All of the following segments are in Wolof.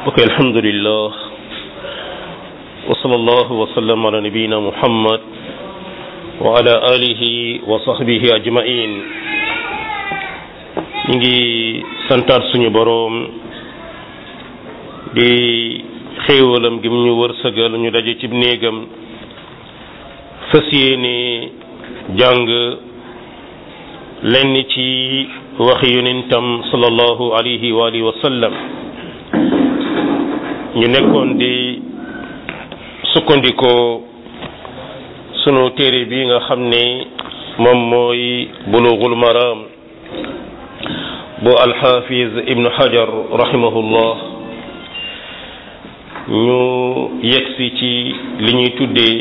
ok alhamdulillah wa sallallahu wa sallam ala nabiyina muhammad wa ala alihi wa sahbihi ajmain ñu ngi santaat suñu boroom di xéewalam gi mu ñu wërsëgal ñu daje ci néegam fas yéene jàng lenn ci waxi yonentam sallallahu alayhi wa alihi wa sallam ñu nekkoon di sukkandikoo sunu téere bi nga xam ne moom mooy bulughul maram bu alxafiz ibnu hajar rahimahullah ñu yegsi ci li ñuy tuddee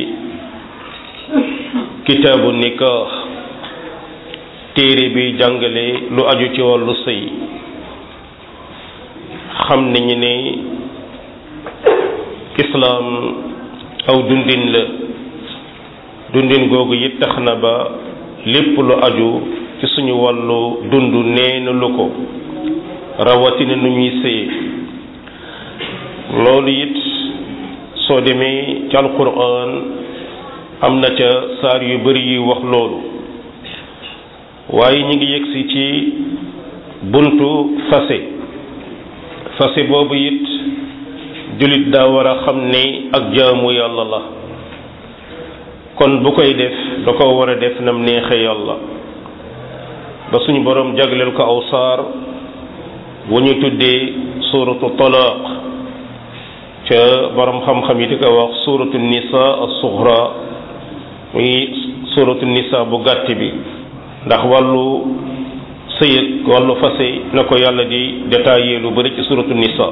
kitaabu nikah téere bi jàngale lu aju ci wàllu sëy xam nañu ne islaam aw dundin la dundin googu it tax na ba lépp lu aju ci suñu wàllu dund neena lu ko rawatina nu ñuy sëye loolu it soo demee ci alquran am na ca saar yu bari yuy wax loolu waaye ñu ngi yegsi ci buntu fase fase boobu it jullit daa war a xam ne ak jaamu yàlla la kon bu koy def da ko war a def nam neexe yàlla ba suñu boroom jagleel ko aw saar wu ñu tuddee suuratu talaaq ca boroom xam-xam yi di ko wax suuratu nisa as-sughra muy suuratu nisa bu gàtt bi ndax wàllu sëyëg wàllu fase na ko yàlla di détaillé lu bari ci suuratu nisa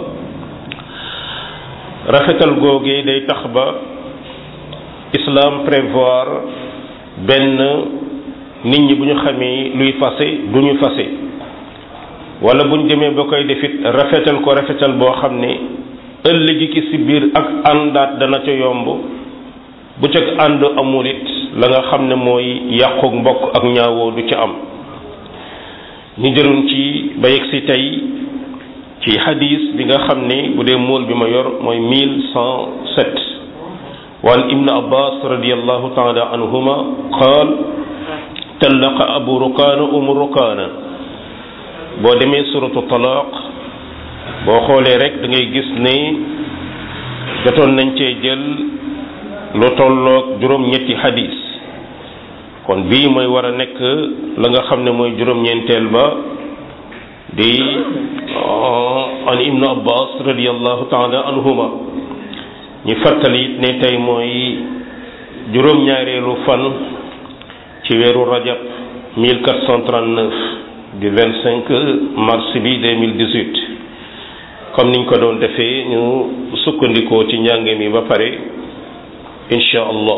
rafetal googee day tax ba islam prévoir benn nit ñi bu ñu xamee luy fase du ñu fase wala bu ñu demee ba koy defit rafetal ko rafetal boo xam ne ëllëgi ki si biir ak àndaat dana ca yomb bu ca ànd amul it la nga xam ne mooy yàqu mbokk ak ñaawoo du ca am ñu jëloon ci ba yegg si tey ci hadis bi nga xam ne bu dee mool bi ma yor mooy mille cent sept waan ibnu abbas radiallahu taala anhuma qaal tallaqa abu rukaana umu rukaana boo demee suratu talaaq boo xoolee rek da ngay gis ne jotoon nañ cee jël lu tolloog juróom-ñetti hadis kon bii mooy war a nekk la nga xam ne mooy juróom-ñeenteel ba di an ibnu abbas radiallahu taala anhuma ñu fàttali it ne tey mooy juróom-ñaareelu fan ci weeru rajab 1439 du 25 mars bi 2018 comme niñ ko doon defee ñu sukkandikoo ci njàng mi ba pare insha allah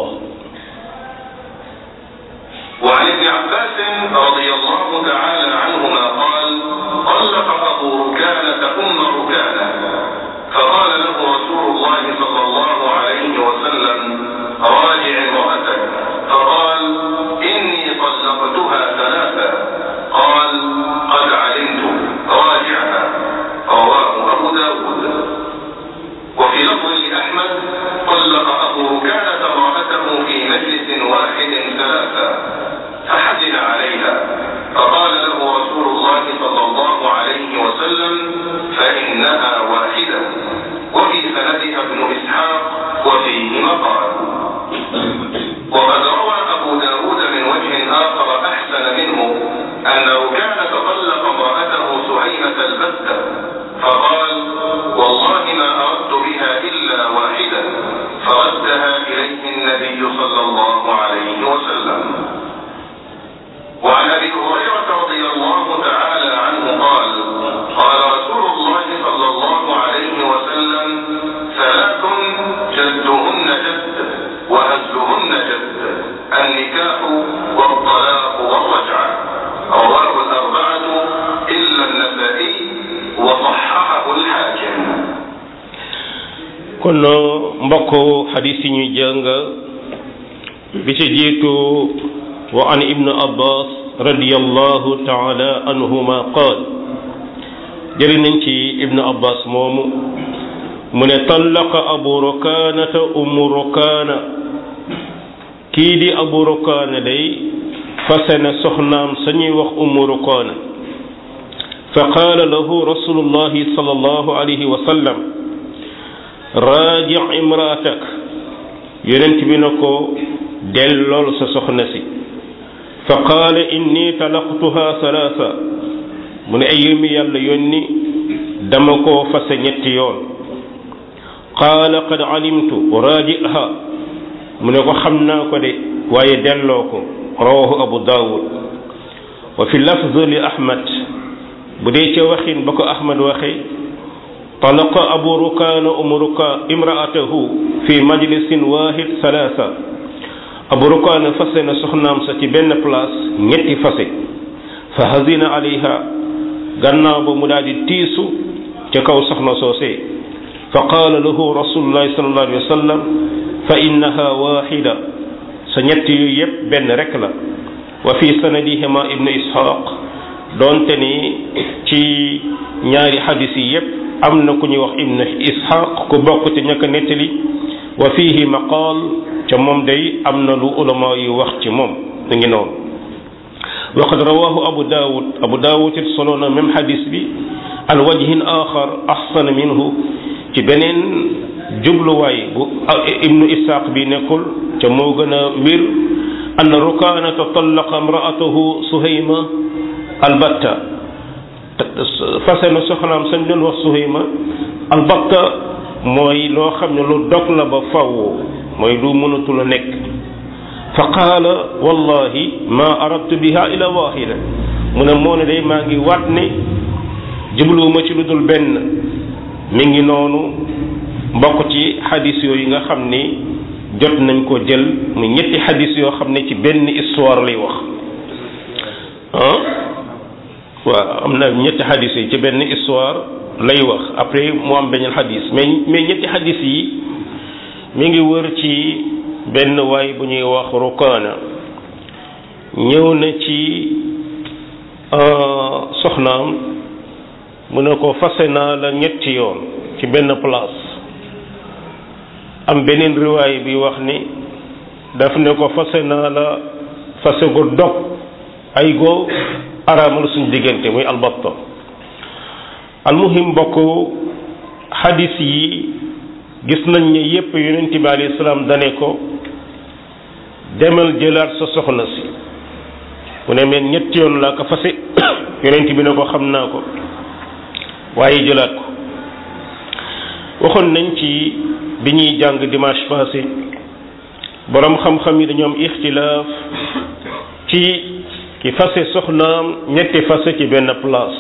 وعن ابن عباس رضي الله تعالى عنهما قال طلق أبو ركانة أم ركانة فقال له رسول الله صلى الله عليه وسلم راجع امرأتك فقال إني طلقتها ثلاثة قال قد علمت راجعها رواه أبو داود وفي لفظ لأحمد طلق أبو ركانة امرأته في مجلس واحد ثلاثة فحزن عليها فقال له رسول الله صلى الله عليه وسلم فإنها واحدة وفي سندها ابن إسحاق وفيه مقال وقد روى أبو داود من وجه آخر أحسن منه أنه كان تطلق امرأته سهيمة البتة فقال والله ما أردت بها إلا واحدة فردها إليه النبي صلى الله عليه وسلم وعن ابي هريره رضي الله تعالى عنه قال قال رسول الله صلى الله عليه وسلم ثلاث جدهن جد وهزلهن جد النكاح والطلاق والرجعه رواه الاربعه الا النسائي وصححه الحاكم kon mbokk xadis yi ñuy jàng bi ci jiitu wa an ibnu abbas radiyallahu taala anhuma qaal jëri nañ ci ibnu abbas moomu mu ne tallaqa abu rukaanata ummu rukaana kii di abu rukaana day fase na soxnaam sañuy wax ummu rukaana fa qaala lahu rasulullahi sallallahu alayhi wa sallam raaji imraatak yonent bi na ko dellool sa soxna si fa qaala inni talaqtuha salaasa mu ne ay yëmi yàlla yónni dama koo fase ñetti yoon qaala qad alimtu raajiha mu ne ko xam naa ko de waaye delloo ko rawahu abu daawud wa fi lafz li ahmad bu dee ca waxin ba ko ahmad waxe talaqa abu rukaana umu ruka imraatahu fi majlisin wahid salaasa abu rukaana fase na soxnaam sa ci benn place ñetti fase fa hazina alayha gannaaw ba mu daal di tiisu ca kaw soxna soosee fa qaala lahu rasulullahi sallallahu alayhi wa sallam fa innaha waxida sa ñett yu yépp benn rek la wa fi sanadihima ibnu ishaq doonte ni ci ñaari xadis yi yépp am na ku ñuy wax ibnu ishaq ku bokk ci ñàkk nettali wa fihi maqaal ca moom day am na lu ulama yu wax ci moom mu ngi noonu wa qad rawahu abu daawud abu daawud it solo na même xadis bi an wajhin axar axsana minhu ci beneen jubluwaay bu ibnu ishaq bi nekkul ca moo gën a mbir an rukaanata tallaqa imraatahu suhayma albatta fase na soxnaam sañ doon wax suhayma albatta mooy loo xam ne lu dog la ba faww mooy lu mënatul a nekk fa qaala wallahi ma aradtu biha ila waxida mu ne moo ne day maa ngi waat ne jubluwuma ci lu dul benn mi ngi noonu mbokk ci xadis yooyu nga xam ni jot nañ ko jël mu ñetti xadis yoo xam ne ci benn histoire lay wax ah waaw am na ñetti xadis yi ci benn histoire lay wax après mu am beneen xadis mais mais ñetti xadis yi mi ngi wër ci benn waay bu ñuy wax rukaana ñëw na ci soxnaam mu ne ko fase naa la ñetti yoon ci benn place am beneen riwaay bi wax ni daf ne ko fase naa la fase gu dog ay go araamal suñ diggante muy albatta almuhim bokk xadis yi gis nañ ne yépp yonent bi alayhi salaam dane ko demal jëlaat sa soxna si mu ne meen ñetti yoon laa ko fase yonent bi ne ko xam naa ko waaye jëlaat ko waxoon nañ ci bi ñuy jàng dimanche passé boroom xam-xam yi dañoo am ixtilaaf ci ki fase soxnaam ñetti fase ci benn place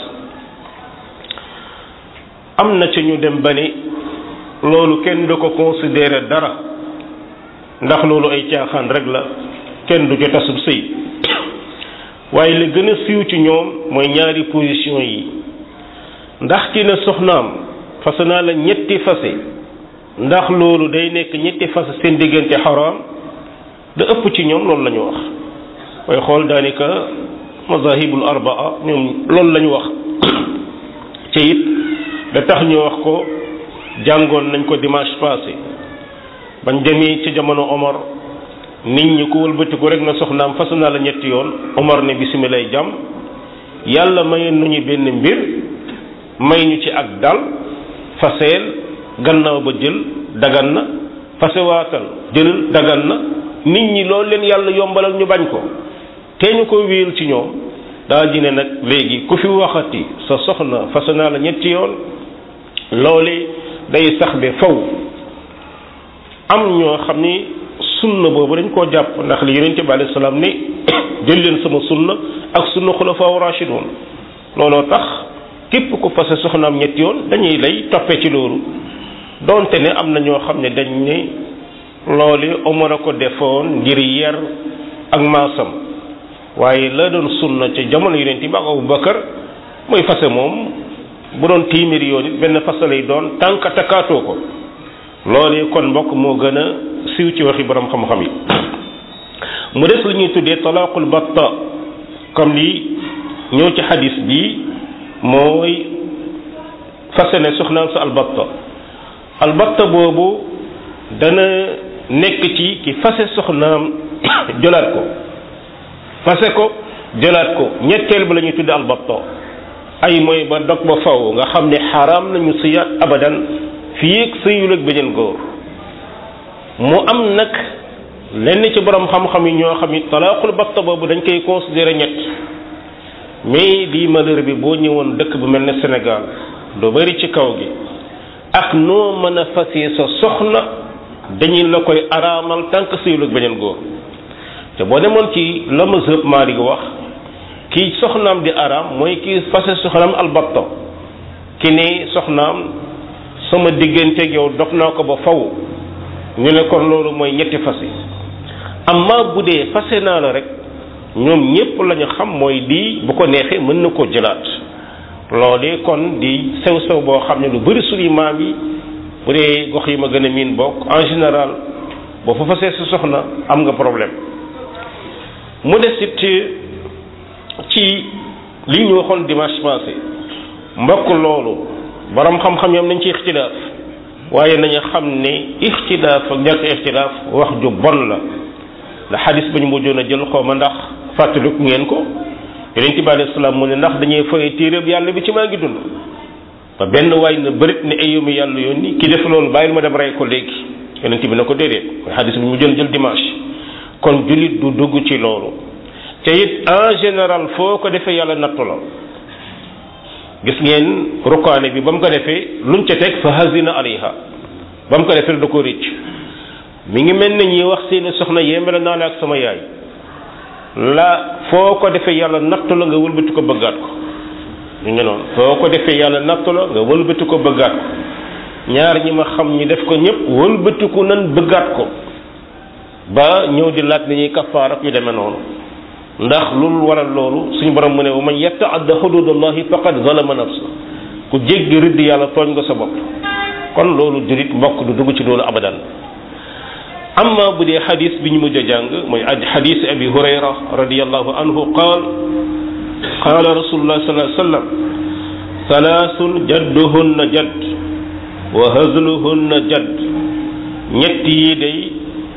am na ci ñu dem ba ni loolu kenn du ko considérer dara ndax loolu ay caaxaan rek la kenn du ci tasub sëy waaye li gën a siiw ci ñoom mooy ñaari position yi ndax ki ne soxnaam fase naa la ñetti fase ndax loolu day nekk ñetti fase seen diggante xaraam da ëpp ci ñoom loolu la ñu wax mooy xool daanaka mazahibul arbaa ñoom loolu la ñu wax ci it da tax ñu wax ko jàngoon nañ ko dimanche passé bañ demee ci jamono Omar nit ñi ko wëlbatiku rek na soxnaam fas naa la ñetti yoon Omar ne bisimilah jàmm yàlla mayoon nañu benn mbir may ñu ci ak dal faseel gannaaw ba jël dagan na fasewaatal jëlal dagan na nit ñi loolu leen yàlla yombalal ñu bañ ko te ñu ko wéel ci ñoom daa ji ne nag léegi ku fi waxati sa soxna fase naa la ñetti yoon loole day sax be faw am ñoo xam ni sunna boobu dañ koo jàpp ndax li yonente bi alayhi salaam ni jël leen sama sunna ak sunna xulafaa rashidun looloo tax képp ku fase soxnaam ñetti yoon dañuy lay toppe ci loolu donte ne am na ñoo xam ne dañ ne loolu Omar a ko defoon ngir yer ak maasam waaye la doon sunna ca jamono yonent bi ak Abu Bakar mooy fase moom bu doon téeméeri yoon it benn fase lay doon tànk takkaatoo ko loolee kon mbokk moo gën a siiw ci waxi borom xam-xam yi mu des lu ñuy tuddee talaaqul batta comme li ñëw ci xadis bi mooy fase ne soxnaam sa albatta albatta boobu dana nekk ci ki fase soxnaam jëlaat ko fase ko jëlaat ko ñetteel ba la ñuy tudde albatta ay mooy ba dog ba faw nga xam ne xaraam nañu sëyaat abadan fii ak sëyul ak beneen góor mu am nag lenn ci borom xam-xam yi ñoo xam ni talaaqul batta boobu dañ koy considérer ñett mais di malheur bi boo ñëwoon dëkk bu mel ne Sénégal du bari ci kaw gi ak noo mën a fasee sa soxna dañuy la koy araamal tànk sëyul ak beneen góor te boo demoon ci la mazhab Maalik wax kii soxnaam di araam mooy kii fase soxnaam albatta ki ne soxnaam sama digganteeg yow dog naa ko ba faw ñu ne kon loolu mooy ñetti fase amma bu dee fase naa la rek ñoom ñépp lañu xam mooy di bu ko neexee mën na koo jëlaat loolee kon di sew sew boo xam ne lu bari suñu maam yi bu dee gox yi ma gën a miin bokk en général boo fa fasee sa soxna am nga problème mu des it ci li ñu waxoon dimanche passé mbokk loolu borom xam-xam yam nañ ci ixtilaaf waaye nañu xam ne ixtilaaf ak ñàkk ixtilaaf wax ju bon la la xadis ba ñu mujjoon a jël xaw ma ndax fàttaliku ngeen ko yonent bi alayhi salaam mu ne ndax dañuy fay téeréb yàlla bi ci maa ngi dund ba benn waay na bërit ne ay yomi yàlla yónni ki def loolu bàyyil ma dem rey ko léegi yonent bi na ko déedéet mooy xadis bi mu jël jël dimanche kon jullit du dugg ci loolu te it en général foo ko defee yàlla nattu la gis ngeen rukaane bi ba mu ko defee luñ ca teg fa hazina alayha ba mu ko defee da ko rëcc mi ngi mel ne ñi wax seeni soxna yéemale naa la ak sama yaay la foo ko defee yàlla nattu la nga wëlbati ko bëggaat ko ñu ngi noonu foo ko defee yàlla nattu la nga wëlbati ko bëggaat ko ñaar ñi ma xam ñi def ko ñëpp wëlbatiku nan bëggaat ko ba ñëw di laaj ni ñuy kafaar ak yu demee noonu ndax loolu waral loolu suñu borom mu ne wa man yataadda xududallahi faqad zalama nafsa ku jéggi rëdd yàlla tooñ nga sa bopp kon loolu jurit mbokk du dugg ci loolu abadan amma bu dee xadis bi ñu mujj a jàng mooy xadis abi hurayra radiallahu anhu qaal qaala rasulullah sallallahu alayhi wasallam salaasun jadduhunna jadd wa hazluhunna jadd ñett yi day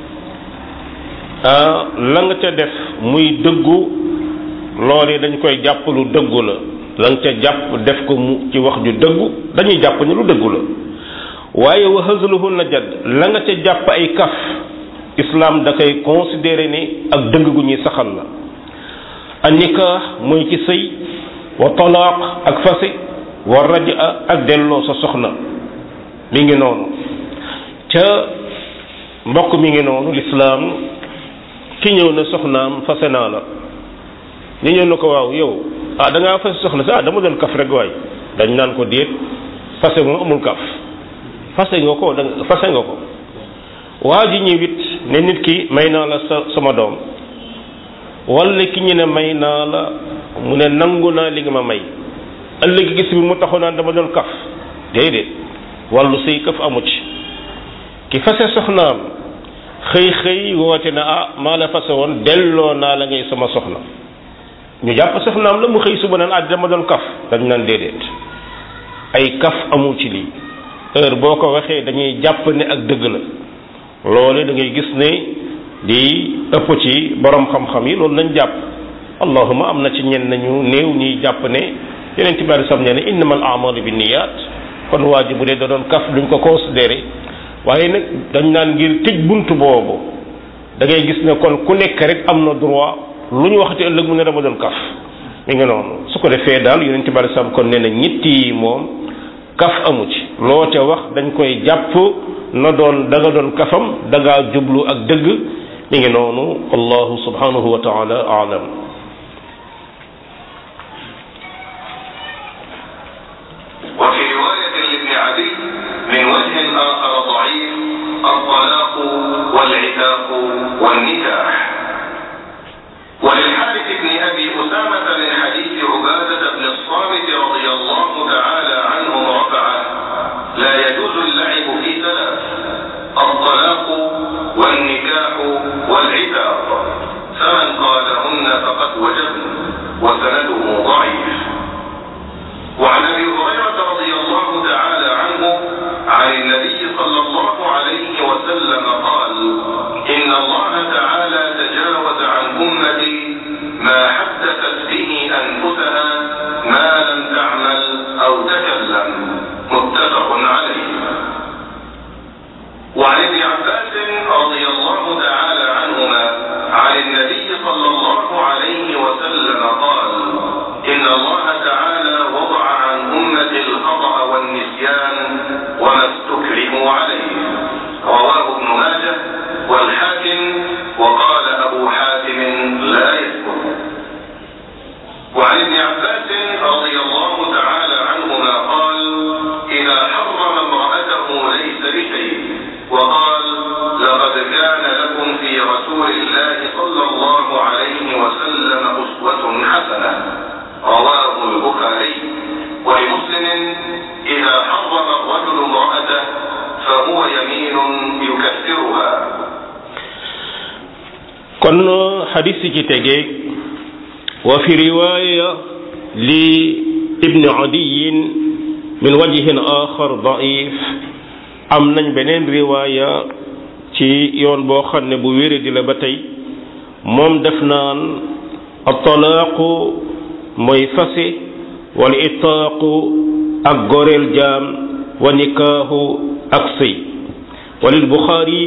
la nga ca def muy dëggu loolee dañ koy jàpp lu dëggu la la nga ca jàpp def ko mu ci wax ju dëggu dañuy jàpp ni lu dëggu la waaye wa hazluhunna jadd la nga ca jàpp ay kaf islam da koy considéré ni ak dëgg gu ñuy saxal la an nikah mooy ci sëy wa talaaq ak fase wa raja ak delloo sa soxna mi ngi noonu ca mbokk mi ngi noonu lislaam ki ñëw na soxnaam fase naa la ñu ñëw na ko waaw yow ah da ngaa fase soxna si ah dama doon kaf rek waay dañ naan ko déet fase moom amul kaf fase nga ko da fase nga ko waa ji ñëwit ne nit ki may naa la sa sama doom wala ki ñu ne may naa la mu ne nangu naa li nga ma may ëllëg gis bi mu taxaw naan dama doon kaf déedéet wàllu sëy kaf amu ci ki fase soxnaam xëy xëy woote na ah maa la fase woon delloo naa la ngay sama soxna ñu jàpp soxnaam la mu xëy suba naan ah dama doon kaf dañ naan déedéet ay kaf amul ci lii heure boo ko waxee dañuy jàpp ne ak dëgg la loolu da ngay gis ne di ëpp ci borom xam-xam yi loolu lañ jàpp allahuma am na ci ñenn nañu néew ñuy jàpp ne yeneen ci bari sam ne ne innamal a'malu bi niyaat kon waa ji bu dee da doon kaf duñ ko considéré waaye nag dañ naan ngir tëj bunt boobu da ngay gis ne kon ku nekk rek am na droit lu ñu waxati ëllëg mu ne dama doon kaf mi ngi noonu su ko defee daal yeneen ci bari sam kon nee na ñetti yi moom kaf amu ci loo ca wax dañ koy jàpp na doon da nga doon kafam da ngaa jublu ak dëgg mi ngi noonu allahu subhanahu wa taala aalam وفي رواية لابن عدي من وجه آخر ضعيف الطلاق والعتاق والنكاح وللحارث بن أبي أسامة من حديث عبادة بن الصامت رضي الله تعالى عنه رفعه لا يجوز اللعب في ثلاث الطلاق والنكاح والعتاق فمن قالهن فقد وجبن وسنده ضعيف وعن ابي هريره رضي الله تعالى عنه عن النبي صلى الله عليه وسلم قال إن الله تعالى تجاوز عن أمتي ما حدثت به أنفسها ما لم تعمل أو تكلم متفق عليه وعن ابن عباس رضي الله تعالى عنهما عن النبي صلى الله عليه وسلم قال إن الله تعالى وضع عن أمتي الخطأ والنسيان وما استكرهوا عليه رواه ابن ماجه والحاكم وقال أبو حاتم لا يثبت وعن ابن عباس رضي الله تعالى عنهما قال إذا حرم امرأته ليس بشيء وقال لقد كان لكم في رسول الله صلى الله عليه وسلم أسوة حسنة رواه البخاري ولمسلم إذا حرم الرجل امرأته فهو يمين يكفرها kon xadis yi ci tegee wa fi riwaya li ibni adiyin min wajhin axar daif am nañ beneen riwaya ci yoon boo xam ne bu wére di la ba tey moom def naan atalaaqu mooy fase wal itaaqu ak goreel jaam wa nikaahu ak sëy walil buxaari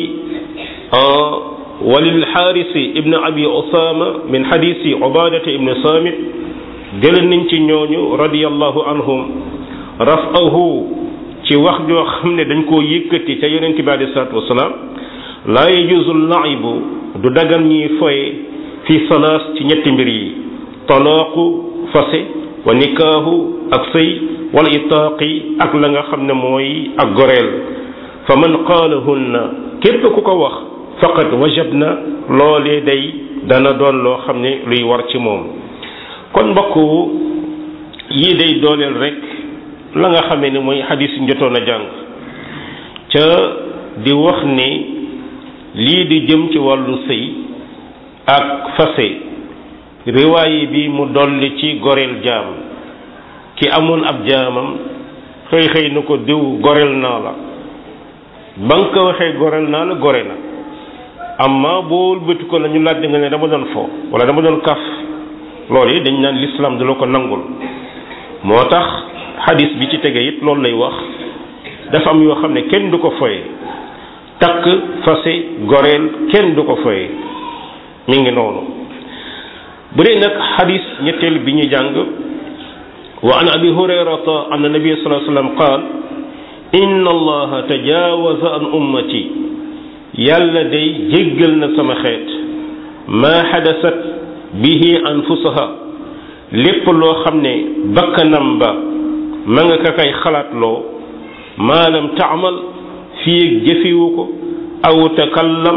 وللحارث ابن أبي أسامة من حديث عبادة ابن صامت جل ننتي ñooñu رضي الله عنهم رفعه ci wax joo xam ne dañ koo yëkkati ca yonent bi alei salatu wasalaam laa yajuzu laibu du dagan ñuy foye fi salaas ci ñetti mbir yi talaaqu fase wa nikaahu ak sëy wala itaaqi ak la nga xam ne mooy ak goreel fa man qaalahunna képp ku ko wax faqad wajab na loolee day dana doon loo xam ne luy war ci moom kon mbokk yii day dooleel rek la nga xamee ne mooy xadis yi jotoon a jàng ca di wax ni lii di jëm ci wàllu sëy ak fase riwaaye bi mu dolli ci goreel jaam ki amoon ab jaamam xëy xëy na ko diw goreel naa la ba nga ko waxee goreel naa la gore na amma boo bëti ko la ñu laaj nga ne dama doon fo wala dama doon kaf loolu yi dañ naan l'islam du la ko nangul moo tax xadis bi ci tege it loolu lay wax dafa am yoo xam ne kenn du ko foye takk fase goreel kenn du ko foye mi ngi noonu bu dee nag xadis ñetteel bi ñu jàng wa an abi hurayrata anna nabiya sallallahu alayhi wasallam qaal inna allaha tajawaza an ummati yàlla day jéggal na sama xeet maa xadasat bihi anfusaha lépp loo xam ne bakkanam ba ma nga ka kay xalaatloo maa lam taamal fii ak jëfiwu ko aw takallam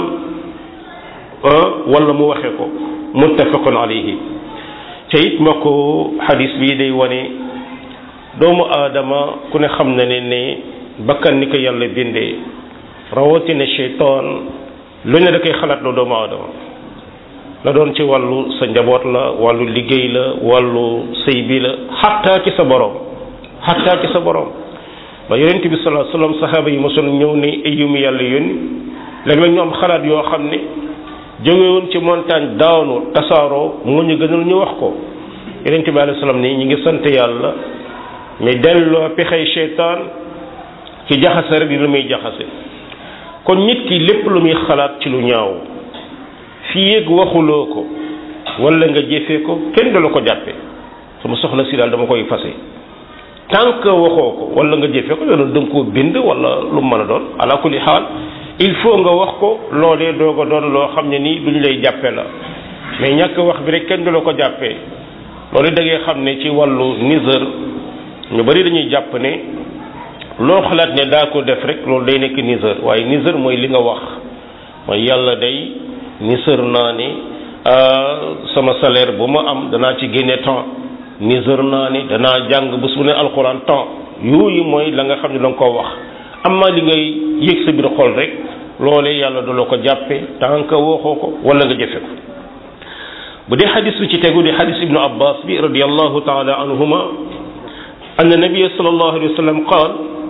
wala mu waxe ko muttafaqun alayhi te it ma ko xadis bii day wane doomu aadama ku ne xam na ne ne bakkan ni ko yàlla bindee rawatina cheytaan lu ne da koy xalaat loo doomu aadama la doon ci wàllu sa njaboot la wàllu liggéey la wàllu sëy bi la xattaa ci sa borom xattaa ci sa borom ba yonent bi sallallahu alayhi wasallam saxaaba yi mosoon ñëw ne ay yu mu yàlla yónni léeg-léeg ñu am xalaat yoo xam ne jógewoon ci montagne daanu tasaaroo moo ñu gënal ñu wax ko yonent bi alayhi salaam ni ñi ngi sant yàlla mais delloo pexey cheytaan ci jaxase rek lu muy jaxase kon nit ki lépp lu muy xalaat ci lu ñaaw fii yéeg waxuloo ko wala nga jëfee ko kenn du la ko jàppe sama soxna si daal dama koy fase tant que waxoo ko wala nga jëfee ko yoonu danga koo bind wala lu mën a doon ala kulli xaal il faut nga wax ko loolee doog a doon loo xam ne nii duñ lay jàppe la mais ñàkk wax bi rek kenn du la ko jàppee loolu da ngay xam ne ci wàllu niseur ñu bari dañuy jàpp ne loo xalaat ne daa ko def rek loolu day nekk niseur waaye niseur mooy li nga wax mooy yàlla day niseur naa ne sama salaire bu ma am danaa ci génne temps niseur naa ne danaa jàng bés bu ne alxuraan temps yooyu mooy la nga xam ne da nga koo wax amma li ngay yëg sa biir xol rek loolee yàlla du la ko jàppe tant que waxoo ko wala nga jëfe ko bu dee xadis bi ci tegu di xadis ibnu abbas bi radiallahu taala anhuma أن النبي صلى الله عليه وسلم قال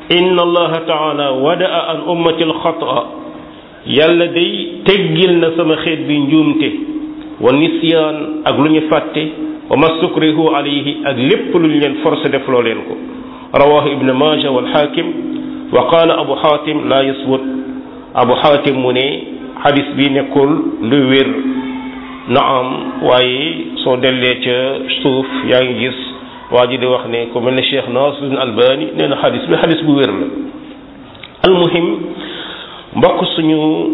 inna allaha taala wadaa an ummati alxata yàlla day teggil na sama xeet bi njuumte wa nisyaan ak lu ñu fàtte wa mastukrihu alayhi ak lépp lu ñu leen forcé def loo leen ko rawahu ibnu maja walxaakim wa qaala abu xaatim laa yasbut abu xaatim mu ne xadis bi nekkul lu wér naam waaye soo dellee ca suuf yaa ngi gis waa ji di wax ne ku mel ne cheikh Nasruddin Albani nee na xadis bi xadis bu wér la almuhim mbokk suñu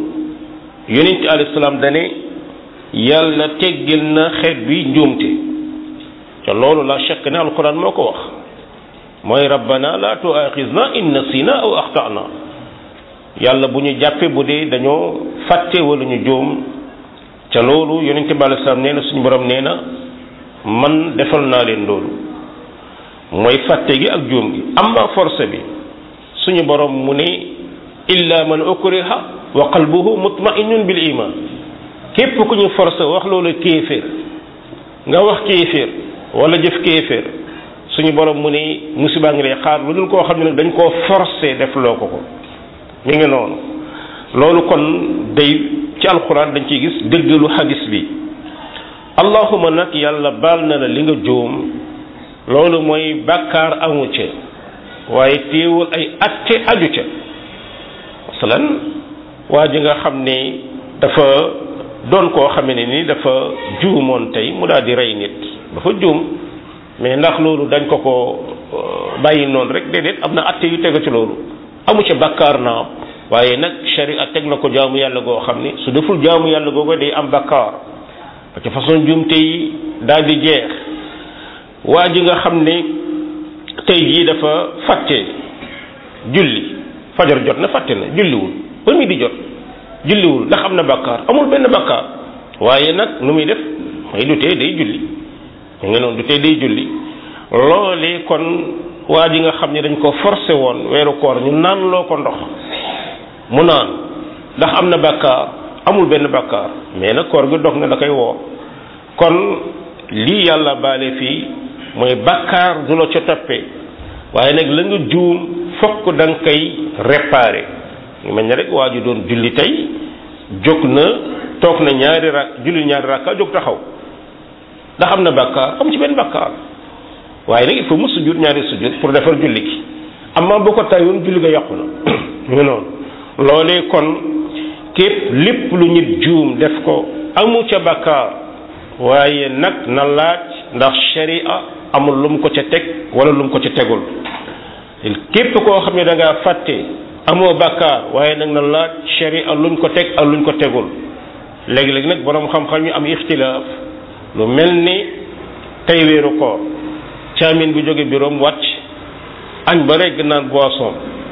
yonent alayhi salaam dane yàlla teggil na xeet bi njuumte te loolu la chekk ne alquran moo ko wax mooy rabbana la tuaxizna in nasina aw axtana yàlla bu ñu jàppe bu dee dañoo fàtte wala ñu juum ca loolu yonente bi alei salaam nee na suñu borom nee na man defal naa leen loolu mooy fàtte gi ak juum gi amma force bi suñu borom mu ne illa man ukriha wa qalbuhu mutma'innun bil iman képp ku ñu force wax loolu kéeféer nga wax kéeféer wala jëf kéeféer suñu borom mu ne musiba ngi lay xaar lu dul koo xam ne nag dañ koo forcé def loo ko ko mi ngi noonu loolu kon day ci alxuraan dañ ciy gis dëggalu xadis bi allahuma nag yàlla baal na la li nga juum loolu mooy bàkkaar amu ca waaye téewul ay atte aju ca masalan waa ji nga xam ne dafa doon koo xame ne ni dafa juumoon tey mu daal di rey nit dafa juum mais ndax loolu dañ ko ko bàyyi noonu rek déedéet am na atte yu tegu ci loolu amu ca bàkkaar naa waaye nag sharia teg na ko jaamu yàlla goo xam ni su deful jaamu yàlla googu day am bàkkaar parce que façon juumte yi daal di jeex waa ji nga xam ne tey jii dafa fàtte julli fajar jot na fàtte na julliwul ba mi di jot julliwul ndax am na bàkkaar amul benn bàkkaar waaye nag nu muy def mooy du tee day julli mu ngi noonu du tee day julli loolee kon waa ji nga xam ne dañ ko forcé woon weeru koor ñu naan loo ko ndox mu naan ndax am na bàkkaar amul benn bàkkaar mais nag koor gi dog na da koy woor kon lii yàlla baale fii mooy bàkkaar du la ca toppee waaye nag la nga juum fokk da nga koy réparé ngi mel ne rek waa ji doon julli tey jóg na toog na ñaari rak julli ñaari rakka jóg taxaw ndax am na bàkkaar am ci benn bàkkaar waaye nag il faut mu sujjut ñaari sujjut pour defar julli gi amma bu ko tayoon julli ga yàqu na ñu noonu loolee kon képp lépp lu nit juum def ko amu ca bàkkaar waaye nag na laaj ndax sharia amul lu mu ko ca teg wala lu mu ko ca tegul képp koo xam ne da ngaa fàtte amoo bàkkaar waaye nag na laaj sharia luñ ko teg ak luñ ko tegul léegi-léegi nag borom xam-xam yi am ixtilaaf lu mel ni tey weeru koor caamin bu jóge biroom wàcc añ ba regg naan boisson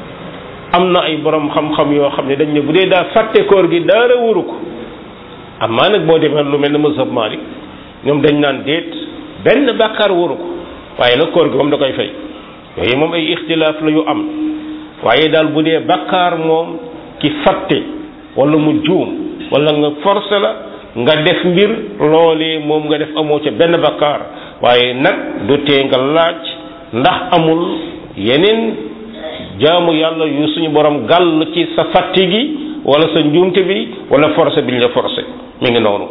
am na ay borom xam-xam yoo xam ne dañ ne bu dee daa fàtte koor gi daara wuru ko amaa nag boo demee lu mel ne mazhab Malik ñoom dañ naan déet benn bàkkaar wuru ko waaye nag koor gi moom da koy fay yooyu moom ay ixtilaaf la yu am waaye daal bu dee bàkkaar moom ki fàtte wala mu juum wala nga forcé la nga def mbir loolee moom nga def amoo ca benn bàkkaar waaye nag du tee nga laaj ndax amul yeneen jaamu yàlla yu suñu borom gàll ci sa fàtti gi wala sa njuumte bi wala forcé bi ñu la forcé mi ngi noonu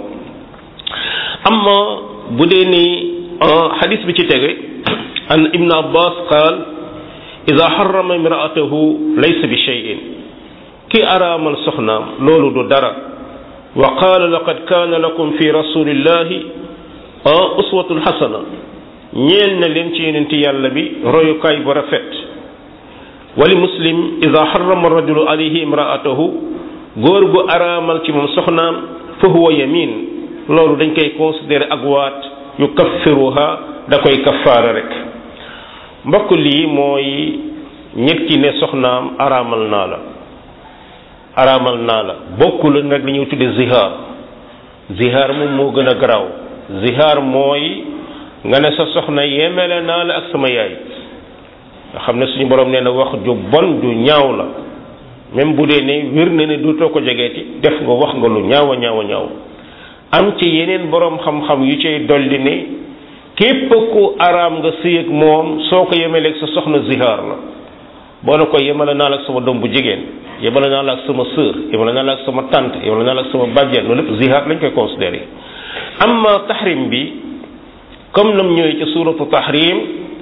amma bu dee ni xadis bi ci tege an ibn abbas qaal ida xarama imraatahu laysa bi cheyin ki araamal soxnaam loolu du dara wa qaala laqad kaana lakum fi rasulillahi uswatun xasana ñeel na leen ci yonenti yàlla bi royukaay bu rafet wali muslim ida xarama rajulu alayhi imraatahu góor gu araamal ci moom soxnaam fa huwa yamin loolu dañ koy considéré ak waat yu kaffiruha da koy kaffaara rek mbokk lii mooy nit ki ne soxnaam araamal naa la araamal naa la bokkul nag li ñuy tudde zihaar zihaar moom moo gën a garaaw zihaar mooy nga ne sa soxna yemele naa la ak sama yaay nga xam ne suñu borom nee na wax ju bon ju ñaaw la même bu dee ne wér na ne duutoo ko jegeeti def nga wax nga lu ñaaw a ñaaw a ñaaw am ci yeneen borom xam-xam yu cay dolli ne képp ku araam nga sëy ak moom soo ko yemeleeg sa soxna zihaar la boo ne ko yemale naa la ak sama doom bu jigéen yemale naa la ak sama sœur yemale naa la ak sama tante yemale naa la ak sama bàjjen loolu lépp zihaar lañ koy considéré amma tahrim bi comme nam ñëwee ci suratu tahrim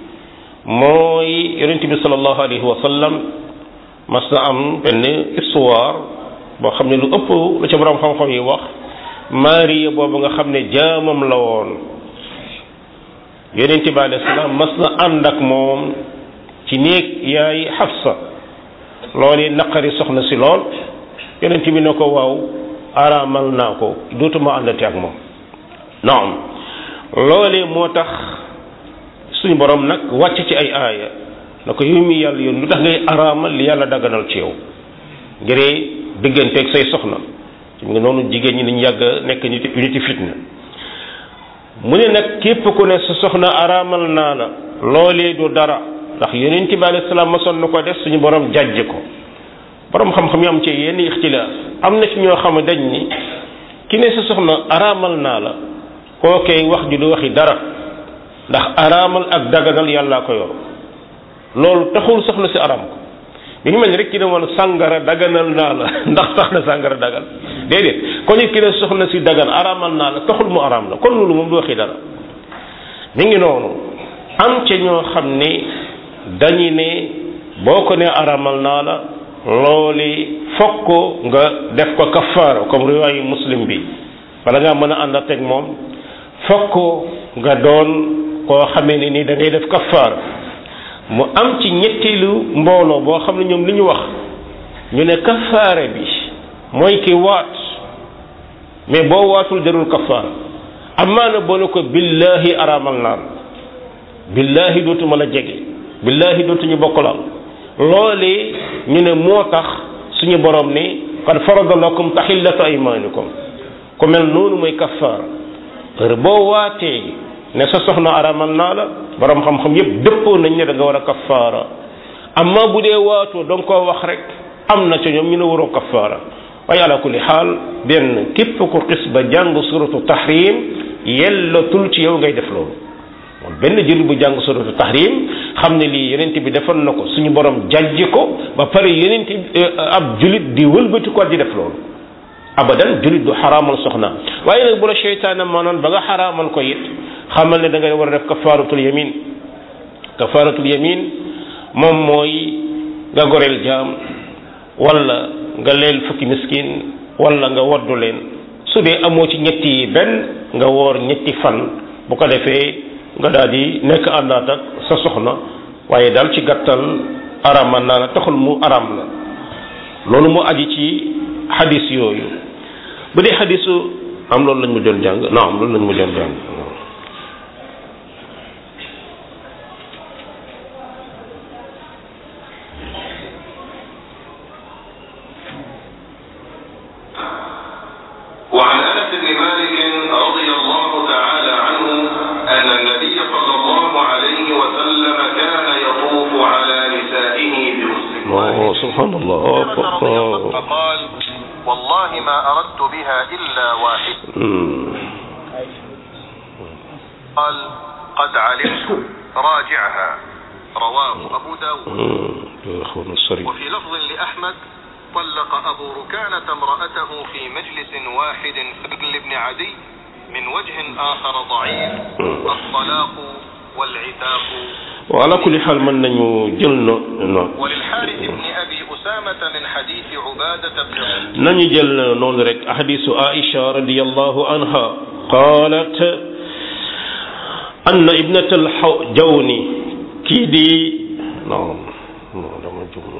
mooy yonent bi sallallahu alayhi wa sallam mas na am benn histoire boo xam ne lu ëpp lu ca borom xam-xam yi wax Maariya boobu nga xam ne jaamam la woon yonent bi alayhi salaam mas na ànd ak moom ci néeg yaay Xafsa loolu naqari soxna si lool yonent bi ne ko waaw araamal naa ko dootuma àndate ak moom naam loolee moo tax suñu borom nag wàcc ci ay aaya na ko yow mi yàlla yoon lu tax ngay araamal li yàlla daganal ci yow ngiree digganteeg say soxna mu ngi noonu jigéen ñi dañu yàgg nekk nit unité fitna mu ne nag képp ku ne sa soxna araamal naa la loolee du dara ndax yonent bi alayhi salaam mosoon na ko def suñu borom jàjj ko borom xam-xam yi am ci yenn ixtilaaf am na ci ñoo xam ne dañ ni ki ne sa soxna araamal naa la kookee wax ju du waxi dara ndax araamal ak daganal yàllaa ko yor loolu taxul soxna si araam ko bi ngi mel ni rek ki ne woon sàngara daganal naa la ndax tax na sàngara dagan déedéet kon it ki ne soxna si dagan araamal naa la taxul mu araam la kon loolu moom du waxi dara mi ngi noonu am ca ñoo xam ne dañu ne boo ko ne araamal naa la looli fokk nga def ko kafaara comme riwaayu muslim bi bala ngaa mën a ànd ak moom fokk nga doon koo xamee ne ni da ngay def kafaara mu am ci ñetteelu mbooloo boo xam ne ñoom li ñu wax ñu ne kafaara bi mooy ki waat mais boo waatul jarul kafaara amaana boo ne ko billahi araamal naan billahi dootuma la jege billahi dootuñu bokkalaal loolee ñu ne moo tax suñu borom ne qad farada lakum tahillata aymanikum ku mel noonu mooy kafaara heure boo waatee ne sa soxna aramal naa la borom xam-xam yépp dëppoo nañ ne da nga war a kafaara amma bu dee waatoo da nga koo wax rek am na ca ñoom ñu ne waroo kafaara waaye ala kulli xaal benn képp ku xis ba jàng suratu tahrim yellatul ci yow ngay def loolu moom benn jël bu jàng suratu tahrim xam ne lii yenent bi defoon na ko suñu borom jajji ko ba pare yenent ab julit di wëlbati ko di def loolu abadan julit du xaraamal soxna waaye nag bu la seytaane maanoon ba nga xaraamal ko it xamal ne da ngay war a def kafaaratul yamin kafaaratul yamin moom mooy nga goreel jaam wala nga leel fukki miskin wala nga woddu leen su dee amoo ci ñetti yi benn nga woor ñetti fan bu ko defee nga daal di nekk àndaat ak sa soxna waaye daal ci gàttal araam naa la taxul mu araam la loolu mu aji ci xadis yooyu bu dee xadisu am loolu lañ mu doon jàng naam loolu lañ mu doon jàng وعن انس بن مالك رضي الله تعالى عنه ان النبي صلى الله عليه وسلم كان يطوف على نسائه بحسن oh subhanallah رضي الله فقال والله ما أردت بها إلا واحد قال قد علمت راجعها رواه أبو داود اخونا الصريح وفي لفظ لأحمد طلق أبو ركانة امرأته في مجلس واحد لابن عدي من وجه آخر ضعيف الطلاق والعتاق وعلى كل حال mën nañu jël no no وللحارث بن أبي أسامة من حديث عبادة بن nañu jël noonu rek hadisu Aisha radiyallahu anha qalat anna ibnat al-Jawni kii di non non dama jum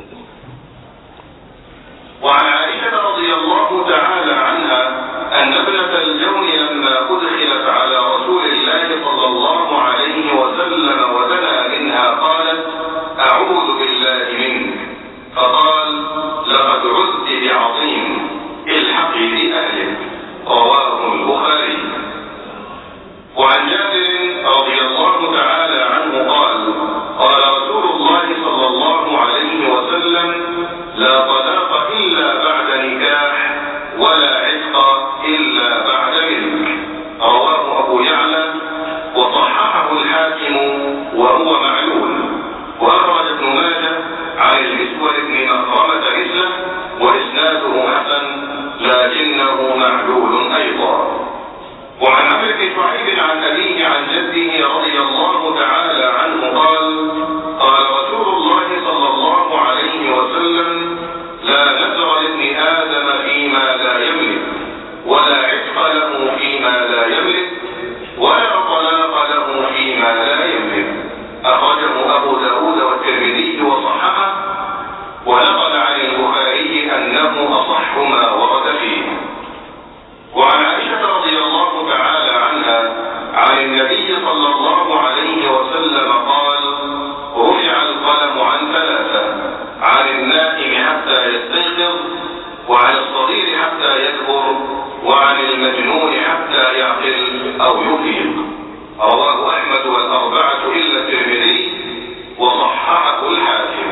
وعن عائشة رضي الله تعالى عنها أن ابنة الجون لما أدخلت على رسول الله صلى الله عليه وسلم ودنا منها قالت أعوذ بالله منك فقال لقد عدت بعظيم الحقي بأهلك رواه البخاري وعن جابر رضي الله تعالى عنه قال قال رسول الله صلى الله عليه وسلم لا طلاق إلا بعد نكاح ولا عتق إلا بعد ملك رواه أبو يعلى وصححه الحاكم وهو معلول وأخرج ابن ماجه عن المسور بن مخرمة مثله وإسناده حسن لكنه معلول أيضا وعن عمرو بن شعيب عن أبيه عن جده رضي الله تعالى عنه قال قال رسول الله صلى الله عليه وسلم لا نذر لابن آدم فيما لا يملك ولا عتق له فيما لا يملك ولا طلاق له فيما لا يملك أخرجه أبو داود والترمذي وصححه ونقل عن البخاري أنه أصح ما ورد فيه وعن عائشة رضي الله تعالى عنها عن النبي صلى الله عليه وسلم قال رفع القلم عن ثلاثة عن النائم حتى يستيقظ وعن الصغير حتى يكبر وعن المجنون حتى يعقل أو يفيق رواه أحمد والأربعة إلا الترمذي وصححه الحاكم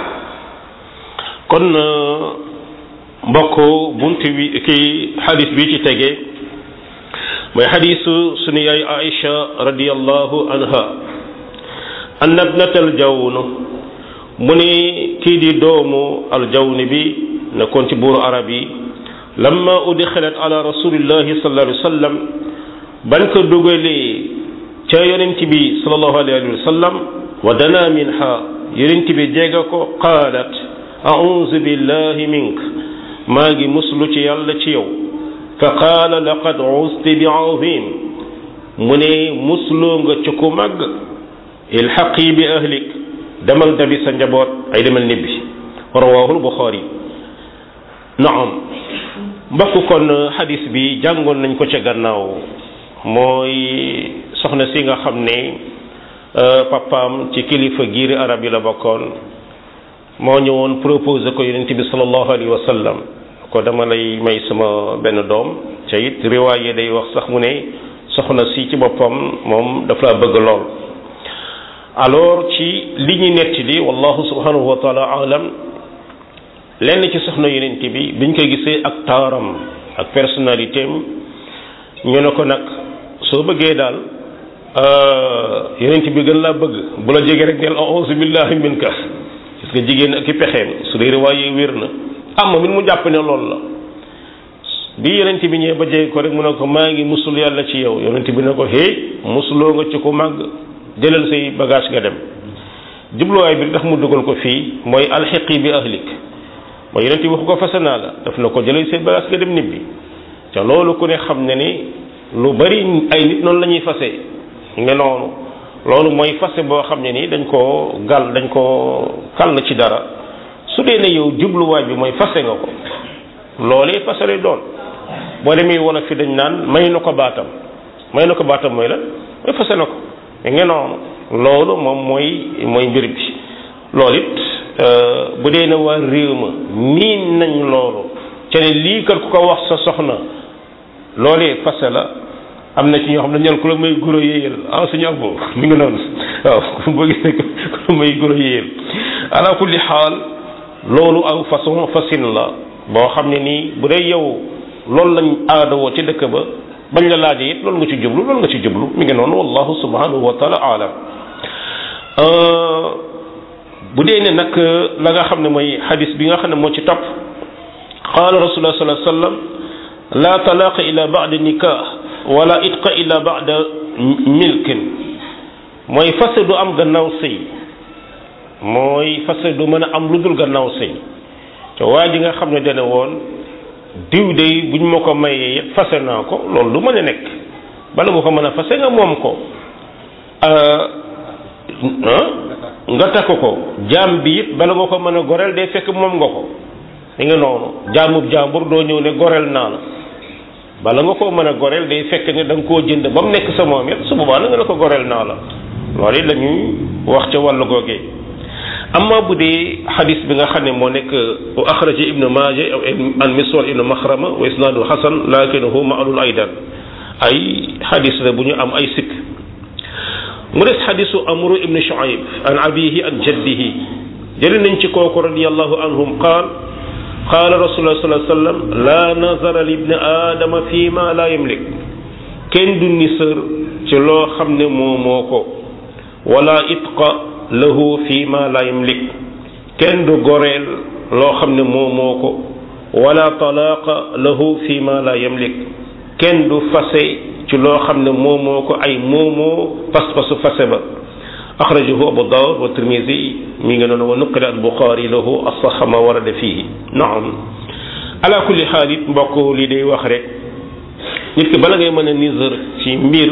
kon mbokk bunt bi ki xadis bi ci tege mooy xadisu sunu yaay Aïcha radiyallahu anha anna ibnata aljawn mu ni kii di doomu aljawni bi nekkoon ci buuru arab yi lamma udxilat ala rasulillahi sallallahu alayhi wa sallam ban ko dugalee ca yonent bi sallallahu alayhi wa sallam wa dana minha yonent bi jéega ko qaalat auzu billahi mink maa ngi muslu ci yàlla ci yow fa qaala laqad usti bi azim mu ne musloo nga ci ku màgg ilxaqi bi ahlik demal dabi sa njaboot ay demal nibbi rawahul buxaari naam mbokk kon xadis bi jàngoon nañ ko ca gannaaw mooy soxna si nga xam ne papaam ci kilifa giiri arab yi la bokkoon moo ñëwoon proposé ko yonent bi sallallahu alayhi wa sallam ko dama lay may sama benn doom ca it riwaaye day wax sax mu ne soxna si ci boppam moom daf laa bëgg lool alors ci li ñu netti li wallahu subhanahu wa taala alam lenn ci soxna yonent bi biñ ko gisee ak taaram ak personnalité am ñu ne ko nag soo bëggee daal yonent bi gën laa bëgg bu la jege rek neel auzu billahi minka gis nga jigéen ak i pexeem su dee riwaaye wér na am moom it mu jàpp ne loolu la bi yonent bi ñëwee ba jege ko rek mu ne ko maa ngi musul yàlla ci yow yonent bi ne ko hey musuloo nga ci ko màgg jëlal say bagage nga dem jubluwaay bi tax mu dugal ko fii mooy alxiqi bi ahlik mooy yonent bi waxu ko fase naa la daf na ko jëlal say bagage nga dem nibbi te loolu ku ne xam ne ni lu bari ay nit noonu la ñuy fase nga noonu loolu mooy fase boo xam ne nii dañ koo gal dañ koo kal ci dara su dee ne yow jubluwaay bi mooy fase nga ko loolee fase lay doon boo demee wala fi dañ naan may na ko baatam may na ko baatam mooy la mooy fase na ko nga noonu loolu moom mooy mooy mbir bi loolu it bu dee ne waa réew ma niin nañ loolu ca ne lii kat ku ko wax sa soxna loolee fase la am na ci ñoo xam ne ñaan ku la may guro yéeyal ah suñu ab boobu mi ngi noonu waaw boo gisee ku la may guro yéeyal ala kulli xaal loolu aw façon fasin la boo xam ne nii bu dee yow loolu lañ aadawoo ci dëkk ba bañ la laajee it loolu nga ci jublu loolu nga ci jublu mi ngi noonu wallahu subhanahu wa taala alam bu dee ne nag la nga xam ne mooy xadis bi nga xam ne moo ci topp qaala rasulullah sallallahu alayhi wa sallam la talaqa ila ba'da nikah wala itqa illa ba'da milkin mooy fase du am gannaaw sëy mooy fase du mën a am lu dul gannaaw sëy te waa ji nga xam ne dana woon diw de buñ ma ko mayee yëpp fase naa ko loolu du mën a nekk bala nga ko mën a fase nga moom ko nga takk ko jaam bi it bala nga ko mën a goreel day fekk moom nga ko li nga noonu jaamub jaambur doo ñëw ne goreel naa la bala nga koo mën a goreel day fekk ne da nga koo jënd ba mu nekk sa moom it su boobaa na nga ne ko goreel naa la loolu it la ñuy wax ca wàllu googee amma bu dee xadis bi nga xam ne moo nekk wa axraja ibnu maaja an miswar ibnu maxrama wa isnaadu xasan lakinahu maalul aydan ay xadis la bu ñu am ay sikk mu des xadisu amru ibnu shuaib an abihi an jaddihi jëli nañ ci kooku radiallahu anhum qaal qaala rasulullah sallallahu alayhi wa sallam la nazara li ibni aadama fi ma la yamlik kenn du nisër ci loo xam ne moo moo ko wala itqa lahu fi ma la yamlik kenn du goreel loo xam ne moo moo ko wala talaaqa lahu fi ma la yamlik kenn du fase ci loo xam ne moo moo ko ay moomoo pas-pasu fase ba axrajahu abu daawud wa tirmisi mi ngi noonu wa nuqila al buxaari lahu asaxa ma warada fihi naam ala kulli xaal it mbokk li day wax rek nit ki bala ngay mën a nisër ci mbir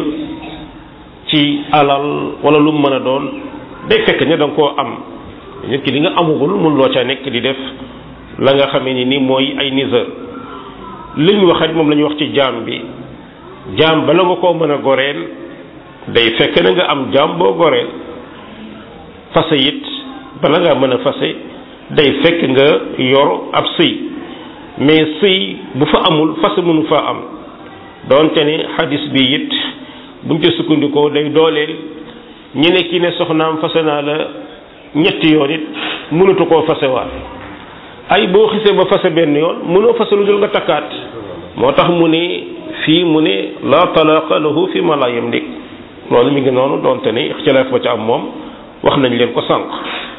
ci alal wala lu mu mën a doon day fekk ne da nga koo am nit ki li nga amugul mun loo ca nekk di def la nga xamee ni ni mooy ay nisër li ñu wax rek moom la ñu wax ci jaam bi jaam bala nga koo mën a goreel day fekk na nga am jaam boo goreel fase it bala ngaa mën a fase day fekk nga yor ab sëy mais sëy bu fa amul fase mënu fa am doonte ne xadis bi it buñ ca sukkandikoo day dooleel ñu ne kii ne soxnaam fase naa la ñetti yoon it mënatu koo fasewaat ay boo xisee ba fase benn yoon mënoo fase lu dul nga takkaat moo tax mu ne fii mu ne la talaqa lahu fi ma la yamlik loolu mi ngi noonu doonte ne ixtilaaf ba ca am moom wax nañ leen ko sànq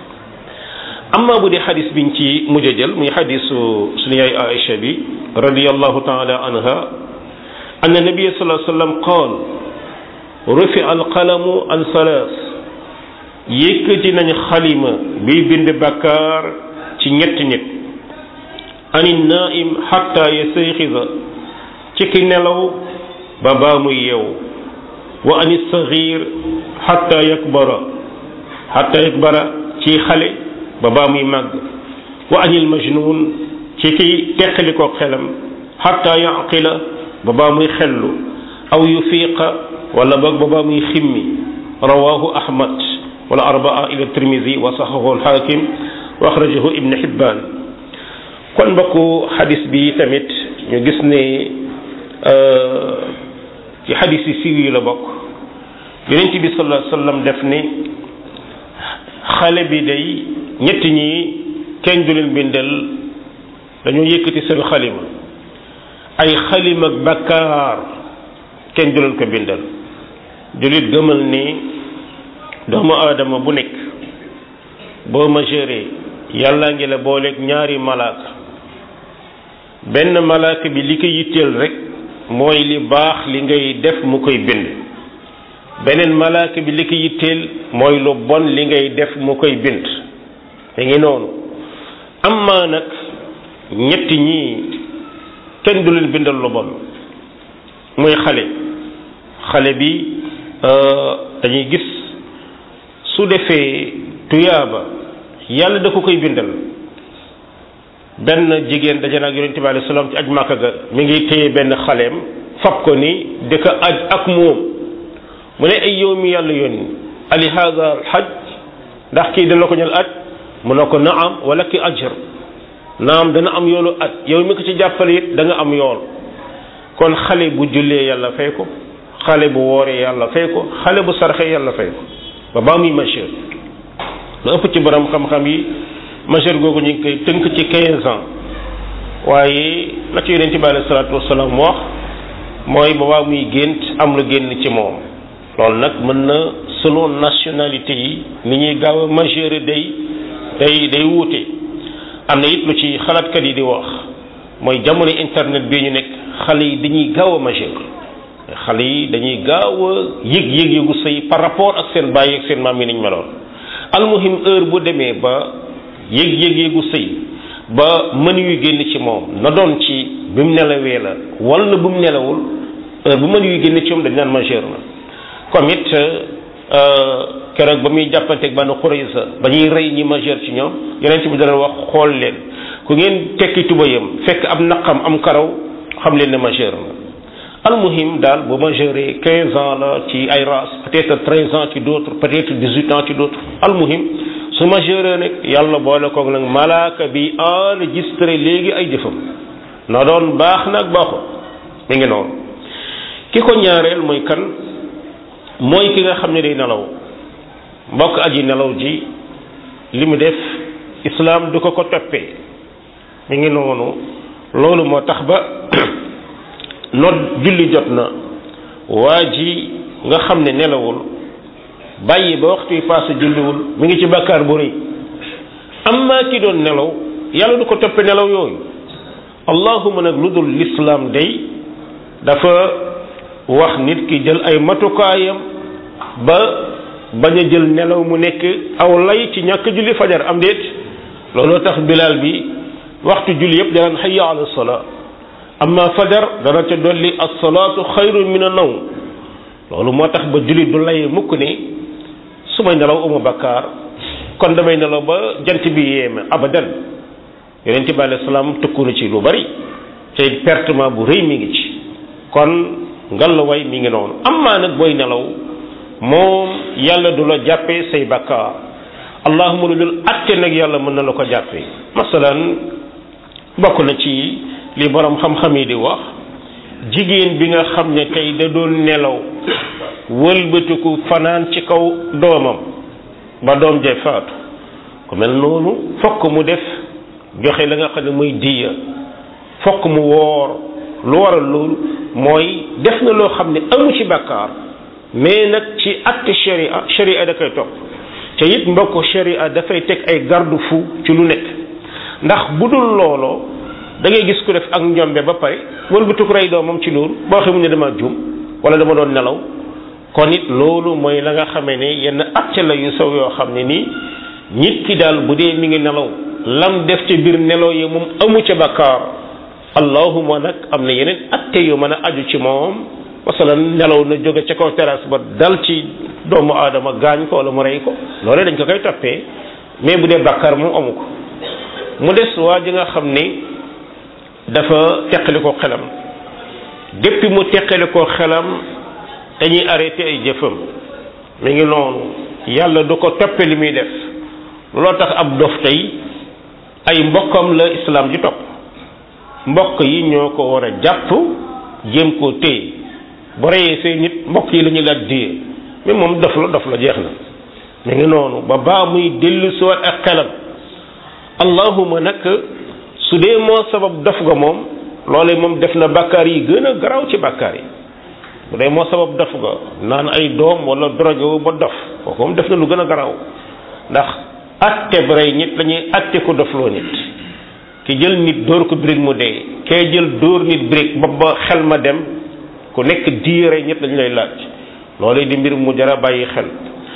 amma bu dee xadis biñ ci mujj a jël muy xadisu suñu yaay Aïcha bi radiyallahu taala anha anna nabiyya sallallahu alayhi wa sallam qaal rufi alqalamu an salaas yëkkati nañ xalima biy bind bakkaar ci ñetti nit ani naim xatta yastayxiza ci ki nelaw ba baa muy yeewu wa ani saxiir xatta yakbara xatta yakbara ci xale ba baa muy màgg wa anil majnun ci ki teqali ko xelam xatta yaqila ba baa muy xellu aw yufiqa wala boog ba baa muy ximmi rawahu ahmad wala arbaa ila tirmisi wa saxahu alxaakim wa axrajahu ibn xibbaan kon mbokku xadis bi tamit ñu gis ne ci xadis yi siiw yi la bokk yonent bi sallallahu alayhi wasallam def ni xale bi day ñett ñi kenn du leen bindal dañoo yëkkati seen xalima ay xalima ak bakkaar kenn du leen ko bindal jullit gëmal ni doomu aadama bu nekk boo majeure yàlla ngi la booleeg ñaari malaaka benn malaaka bi li ko yitteel rek mooy li baax li ngay def mu koy bind beneen malaaka bi li ko yitteel mooy lu bon li ngay def mu koy bind te ngi noonu amma nag ñetti ñii kenn du leen bindal lu bon muy xale xale bi dañuy gis su defee tuyaaba yàlla da ko koy bindal benn jigéen daje na ak yonente bi alayhi salaam ci aj màkka ga mi ngi téye benn xaleem fab ko ni di ko aj ak moom mu ne ay yow mi yàlla yónni ali hada al haj ndax kii dana ko ñal aj mu ne ko naam wala ki ajr naam dana am yoolu aj yow mi ko ci jàppale it da nga am yool kon xale bu jullee yàlla fay ko xale bu wooree yàlla fay ko xale bu sarxee yàlla fay ko ba baa muy majeur lu ëpp ci borom xam-xam yi majeur googu ñu ngi koy tënk ci 15 ans waaye la ci yonent bi alayhi salaatu wasalaam wax mooy ba baa muy gént am lu génn ci moom loolu nag mën na selon nationalité yi ni ñuy gaaw a majeur day day day wuute am na it lu ci xalaatkat yi di wax mooy jamono internet bii ñu nekk xale yi dañuy gaaw a majeur xale yi dañuy gaaw a yëg yëg yëgu sëy par rapport ak seen bàyyi ak seen maam yi niñ meloon almuhim heure bu demee ba yëg yëg yëgu sëy ba mën yu génn ci moom na doon ci bi mu nelawee la wala na bu mu nelawul heure bu mën yu génn ci moom dañ naan majeur na comme it keroog ba muy jàppanteeg Banu Qurayza ba ñuy rey ñi majeur ci ñoom yeneen bi dana wax xool leen ku ngeen tekki tubayam fekk am naqam am karaw xam leen ne majeur na almuhim daal bu majeure quinze ans la ci ay race peut-être treize ans ci d'autres peut-être dix-huit ans ci d'autres almuhim su majeure nag yàlla boole koog nag malaaka bi enregistré léegi ay jëfam na doon baax nag baaxul mi ngi noonu ki ko ñaareel mooy kan mooy ki nga xam ne day nelaw mbokk aji nelaw ji li mu def islaam du ko ko toppee mi ngi noonu loolu moo tax ba nodd julli jot na waa ji nga xam ne nelawul bàyyi ba waxtu yi paase julliwul mi ngi ci bàkkaar bu rëy amma ki doon nelaw yàlla du ko toppe nelaw yooyu allahuma nag lu dul lislaam day dafa wax nit ki jël ay matukaayam ba bañ a jël nelaw mu nekk aw lay ci ñàkk julli fajar am déet looloo tax bilaal bi waxtu julli yëpp danaan hayya ala salaa amma fajar dana ca dolli as-salaatu xayrun min an-nawm loolu moo tax ba julli du lay mukk ne su may nelaw uma bakkaar kon damay nelaw ba jant bi yéeme abadan yonent bi alayhi salaam tëkku na ci lu bari te pertement bu rëy mi ngi ci kon ngallaway mi ngi noonu amaa nag booy nelaw moom yàlla du la jàppee say bakkaar allahuma lu dul atte nag yàlla mën na la ko jàppee masalan bokk na ci li borom xam-xam yi di wax jigéen bi nga xam ne tey da doon nelaw wëlbatiku fanaan ci kaw doomam ba doom jay faatu ku mel noonu fokk mu def joxe la nga xam ne muy diya fokk mu woor lu waral loolu mooy def na loo xam ne amu ci bàkkaar mais nag ci acte sharia sharia da koy topp te it mbokk sharia dafay teg ay garde fou ci lu nekk ndax bu dul looloo da ngay gis ku def ak njombe ba pare wëlbatiku rey doomam ci loolu boo xamul ne dama juum wala dama doon nelaw kon it loolu mooy la nga xamee ne yenn acte la yu saw yoo xam ne nii nit ki daal bu dee mi ngi nelaw lam def ci biir nelaw yi moom amu ca bakkaar allahuma nag am na yeneen acte yu mën a aju ci moom masalan nelaw na jóge ca kaw terrasse ba dal ci doomu aadama gaañ ko wala mu rey ko loolee dañ ko koy toppee mais bu dee bakkaar moom amu ko mu des waa ji nga xam ni dafa teqali ko xelam depuis mu teqali ko xelam dañuy arrêté ay jëfam mi ngi noonu yàlla du ko toppe li muy def loo tax ab dof tey ay mbokkam la islam ji topp mbokk yi ñoo ko war a jàpp jéem koo téye bu reyee say nit mbokk yi la ñuy laaj diye mais moom dof la dof la jeex na mi ngi noonu ba baa muy dellu siwaat ak xelam allahuma nag su dee moo sabab dof ga moom loolee moom def na bàkkaar yi gën a garaaw ci bàkkaar yi bu dee moo sabab dof ga naan ay doom wala drogue wu ba dof kooku moom def na lu gën a garaaw ndax atte bu rey nit lañuy atte ko dofloo nit ki jël nit dóor ko brique mu dee kee jël dóor nit brique ba ba xel ma dem ku nekk dii rey nit lañu lay laaj loolu di mbir mu jara bàyyi xel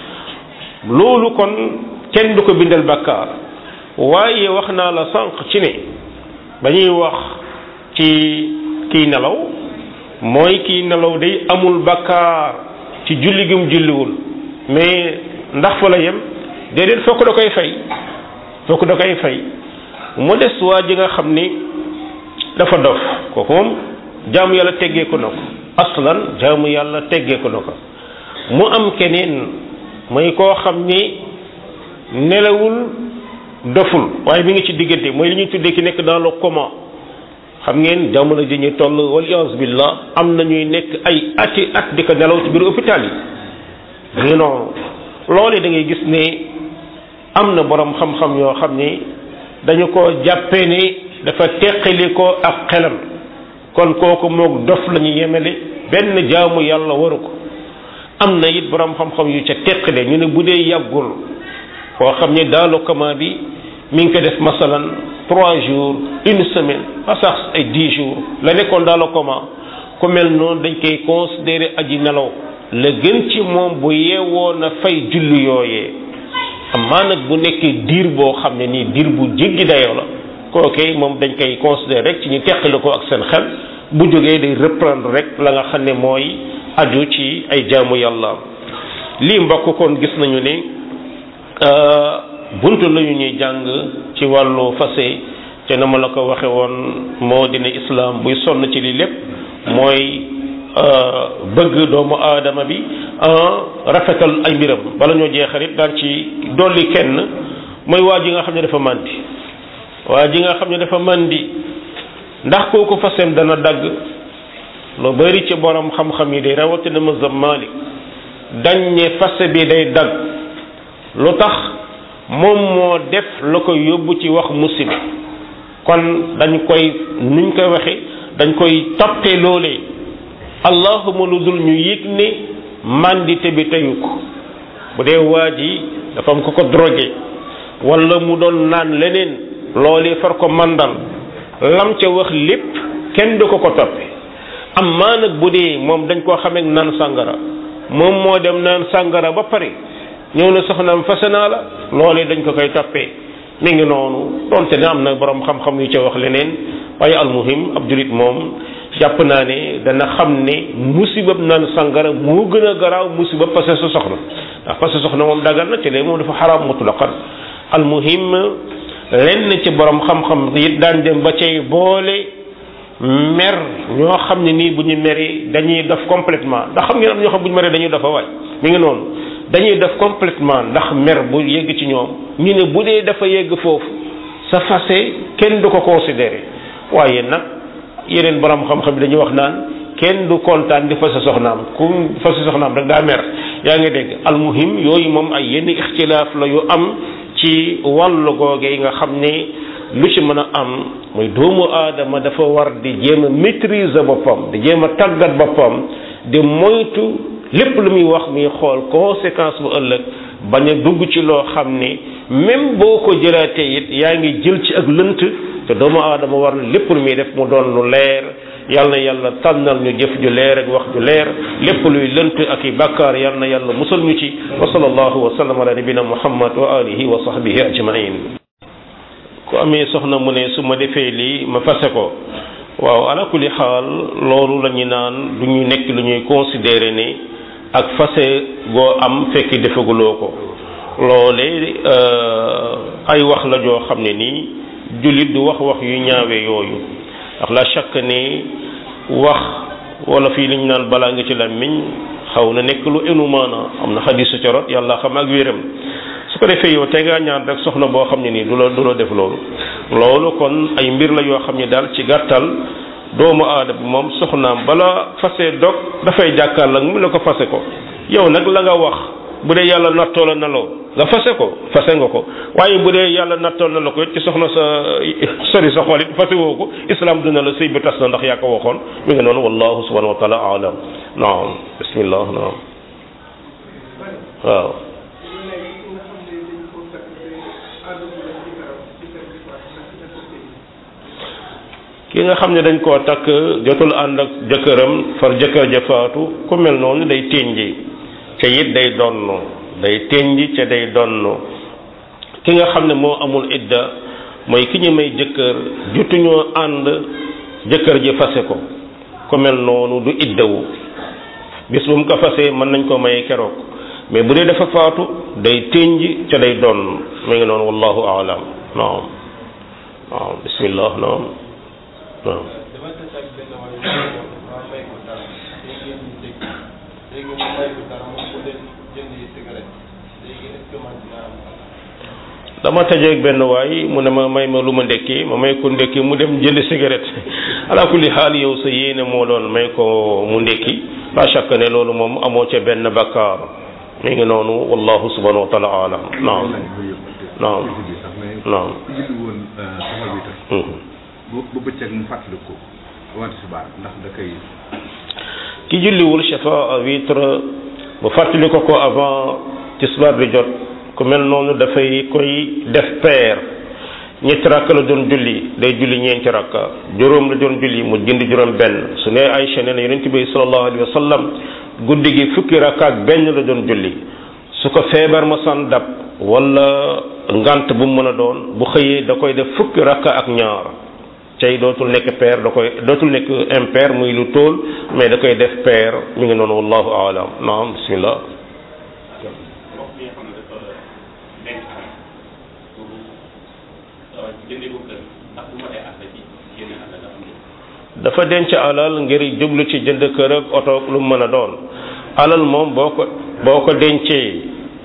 loolu kon kenn du ko bindal bàkkaar waaye wax naa la sànq ci ne ba ñuy wax ci kiy nelaw mooy kiy nelaw day amul bàkkaar ci julli gi mu julliwul mais ndax fa la yem déedéet fokk da koy fay fokk da koy fay mu des waa ji nga xam ni dafa dof kooku moom jaamu yàlla teggeeku na ko aslan jaamu yàlla teggeeku na ko mu am keneen mooy koo xam ni nelawul doful waaye mi ngi ci diggante mooy li ñuy tuddee ki nekk dans le coma xam ngeen jamono ji ñu toll wal iyaazu billah am na ñuy nekk ay ati at di ko nelaw ci biir hôpital yi da ngi noonu loole da ngay gis ne am na borom xam-xam yoo xam ni dañu ko jàppee ni dafa teqali ko ak xelam kon kooku moog dof la ñu yemele benn jaamu yàlla waru ko am na it borom xam-xam yu ca teqale ñu ne bu dee yàggul koo xam ne dans le coma bi mi ngi ko def masalan trois jours une semaine ba sax ay dix jours la nekkoon dans le coma ku mel noonu dañ koy considéré aji nelaw la gën ci moom bu yeewoo na fay julli yooyee amaa nag bu nekkee diir boo xam ne nii diir bu jéggi dayoo la kookee moom dañ koy considéré rek ci ñu teqale ko ak seen xel bu jógee day reprendre rek la nga xam ne mooy aju ci ay jaamu yàlla lii mbokk kon gis nañu ne buntu la ñu ñuy jàng ci wàllu fase te na ma la ko waxe woon moo dina islam buy sonn ci lii lépp mooy bëgg doomu aadama bi rafetal ay mbiram bala ñoo jeexal it daan ci dolli kenn mooy waa ji nga xam ne dafa màndi waa ji nga xam ne dafa màndi ndax kooku faseem dana dagg lu bari ci borom xam-xam yi day rawatina mazhab Malik dañ ne fase bi day dagg lu tax moom moo def la ko yóbbu ci wax musiba kon dañ koy nuñ koy waxe dañ koy toppee loolee allahuma lu dul ñu yëg ne mandité bi teyu ko bu dee waa ji dafa am ko ko drogué wala mu doon naan leneen loolee far ko mandal lam ca wax lépp kenn du ko ko toppe am maa nag bu dee moom dañ koo xamee naan sàngara moom moo dem naan sàngara ba pare ñëw na soxnaam fase naa la loolee dañ ko koy toppee mi ngi noonu donte ne am na borom xam-xam yu ca wax leneen waaye almuhim ab julit moom jàpp naa ne dana xam ne musibab naan sàngara moo gën a garaaw musibab fase sa soxna ndax fase soxna moom dagal na te léegi moom dafa xaraam mutlaqan almuhim lenn ci borom xam-xam it daan dem ba cay boole mer ñoo xam ne nii bu ñu meree dañuy def complètement ndax xam ngeen am ñoo xam bu ñu meree dañuy dafa waay mi ngi noonu dañuy def complètement ndax mer bu yegg ci ñoom ñu ne bu dee dafa yegg foofu sa fase kenn du ko considéré waaye nag yeneen borom xam-xam bi dañuy wax naan kenn du kontaan di fase soxnaam ku fase soxnaam rek daa mer yaa ngi dégg almuhim yooyu moom ay yenn ixtilaaf la yu am ci wàllu googe yi nga xam ne lu ci mën a am muy doomu aadama dafa war di jéem a maîtriser boppam di jéem a tàggat boppam di moytu lépp lu muy wax muy xool conséquence bu ëllëg bañ a dugg ci loo xam ne même boo ko jëlaatee it yaa ngi jël ci ak lënt te doomu aadama war na lépp lu muy def mu doon lu leer yal na yàlla tànnal ñu jëf ju leer ak wax ju leer lépp luy lënt ak i bàkkaar yal na yàlla musal ñu ci wa sallallahu wa sallam ala nabina muhammad wa alihi wa sahbihi ajmain ku amee soxna mu ne su ma defee lii ma fase ko waaw ala kulli xaal loolu la ñu naan du ñu nekk lu ñuy considérer ne ak fase goo am fekk defaguloo ko loole ay wax la joo xam ne nii jullit du wax wax yu ñaawee yooyu ndax la chaque ne wax wala fii li ñu naan balaa nga ci làmmiñ xaw na nekk lu enu maana am na xadisu ca rot yàlla xam ak wéram su ko defee yow te ngaa ñaan rek soxna boo xam ne nii du la du la def loolu loolu kon ay mbir la yoo xam ne daal ci gàttal doomu aada bi moom soxnaam bala fase dog dafay jàkkaar la mu ne ko fase ko yow nag la nga wax bu dee yàlla nattoo la na loo nga fase ko fase nga ko waaye bu dee yàlla nattoo na la ko ci soxna sa sori sa xol it fase woo ko islam dina la sëy bi tas na ndax yaa ko waxoon mi ngi noonu wallahu subhanahu wa taala alam naam bismillah naam waaw ki nga xam ne dañ koo takk jotul ànd ak jëkkëram far jëkkër ja faatu ku mel noonu day ténji ca it day donn day ténji ca day donn ki nga xam ne moo amul idda mooy ki ñu may jëkkër jotuñoo ànd jëkkër ji fase ko ku mel noonu du iddawu bis bu mu ko fasee mën nañ ko maye keroog mais bu dee dafa faatu day ténji ca day donn mu ngi noonu wallahu aalam naam naam bismillah naam waaw dama tajeeg benn waay mu ne ma may ma lu ma ndekki ma may ko ndekki mu dem jënd cigarette ala kulli xaal yow sa yéene moo doon may ko mu ndekki la chaque ne loolu moom amoo ca benn bakkaar mi ngi noonu wallahu subhanahu wa taala alam naam naam naam ba bëccëg mu fàttali ko wante subaar ndax da koy ki julliwul shafa witre bu fàttali ko ko avant tisbaar bi jot ku mel noonu dafay koy def peer ñetti rakka la doon julli day julli ñeenti rakka juróom la doon julli mu jënd juróom benn su ne Aysa nee na yonent bi sallallahu alayhi wa sallam guddi gi fukki rakka ak benn la doon julli su ko feebar ma san dab wala ngant bu mu mën a doon bu xëyee da koy def fukki rakka ak ñaar tey dootul nekk pair da koy dootul nekk impair muy lu tóol mais da koy def pair mi ngi noonu wallahu aalam naam bismillah dafa denc alal ngir jublu ci jënd kër ak oto lu mu mën a doon alal moom boo ko boo ko dencee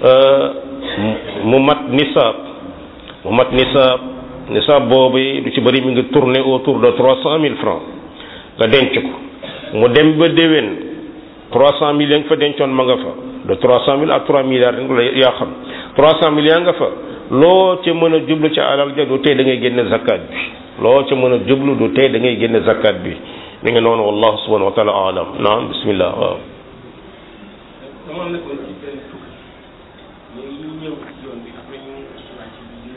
mu mat nisaab mu mat nisaab nisaab boobu lu ci bëri mi ngi tourner autour de trois cent mille francs nga denc ko mu dem ba déwén trois cent mille ya nga fa dencoon ma nga fa de trois cent mille à trois milliards la yaa xam trois cent mille yaa nga fa loo ca mën a jublu ci alal ja du tey da ngay génne zakat bi loo ca mën a jublu du tey da ngay génne zakat bi mi ngi noonu wallahu subhanahu wa taala alam naam bismillah waaw dama nekkoon ci benn tukki ñu ñëw ci yoon bi après ñu wàcc bi ñu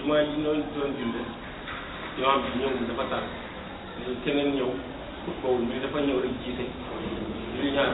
jumaa ji noonu doon julde imaam bi ñëw dafa tar léegi keneen ñëw xutbawul bi dafa ñëw rek jiite julli ñaar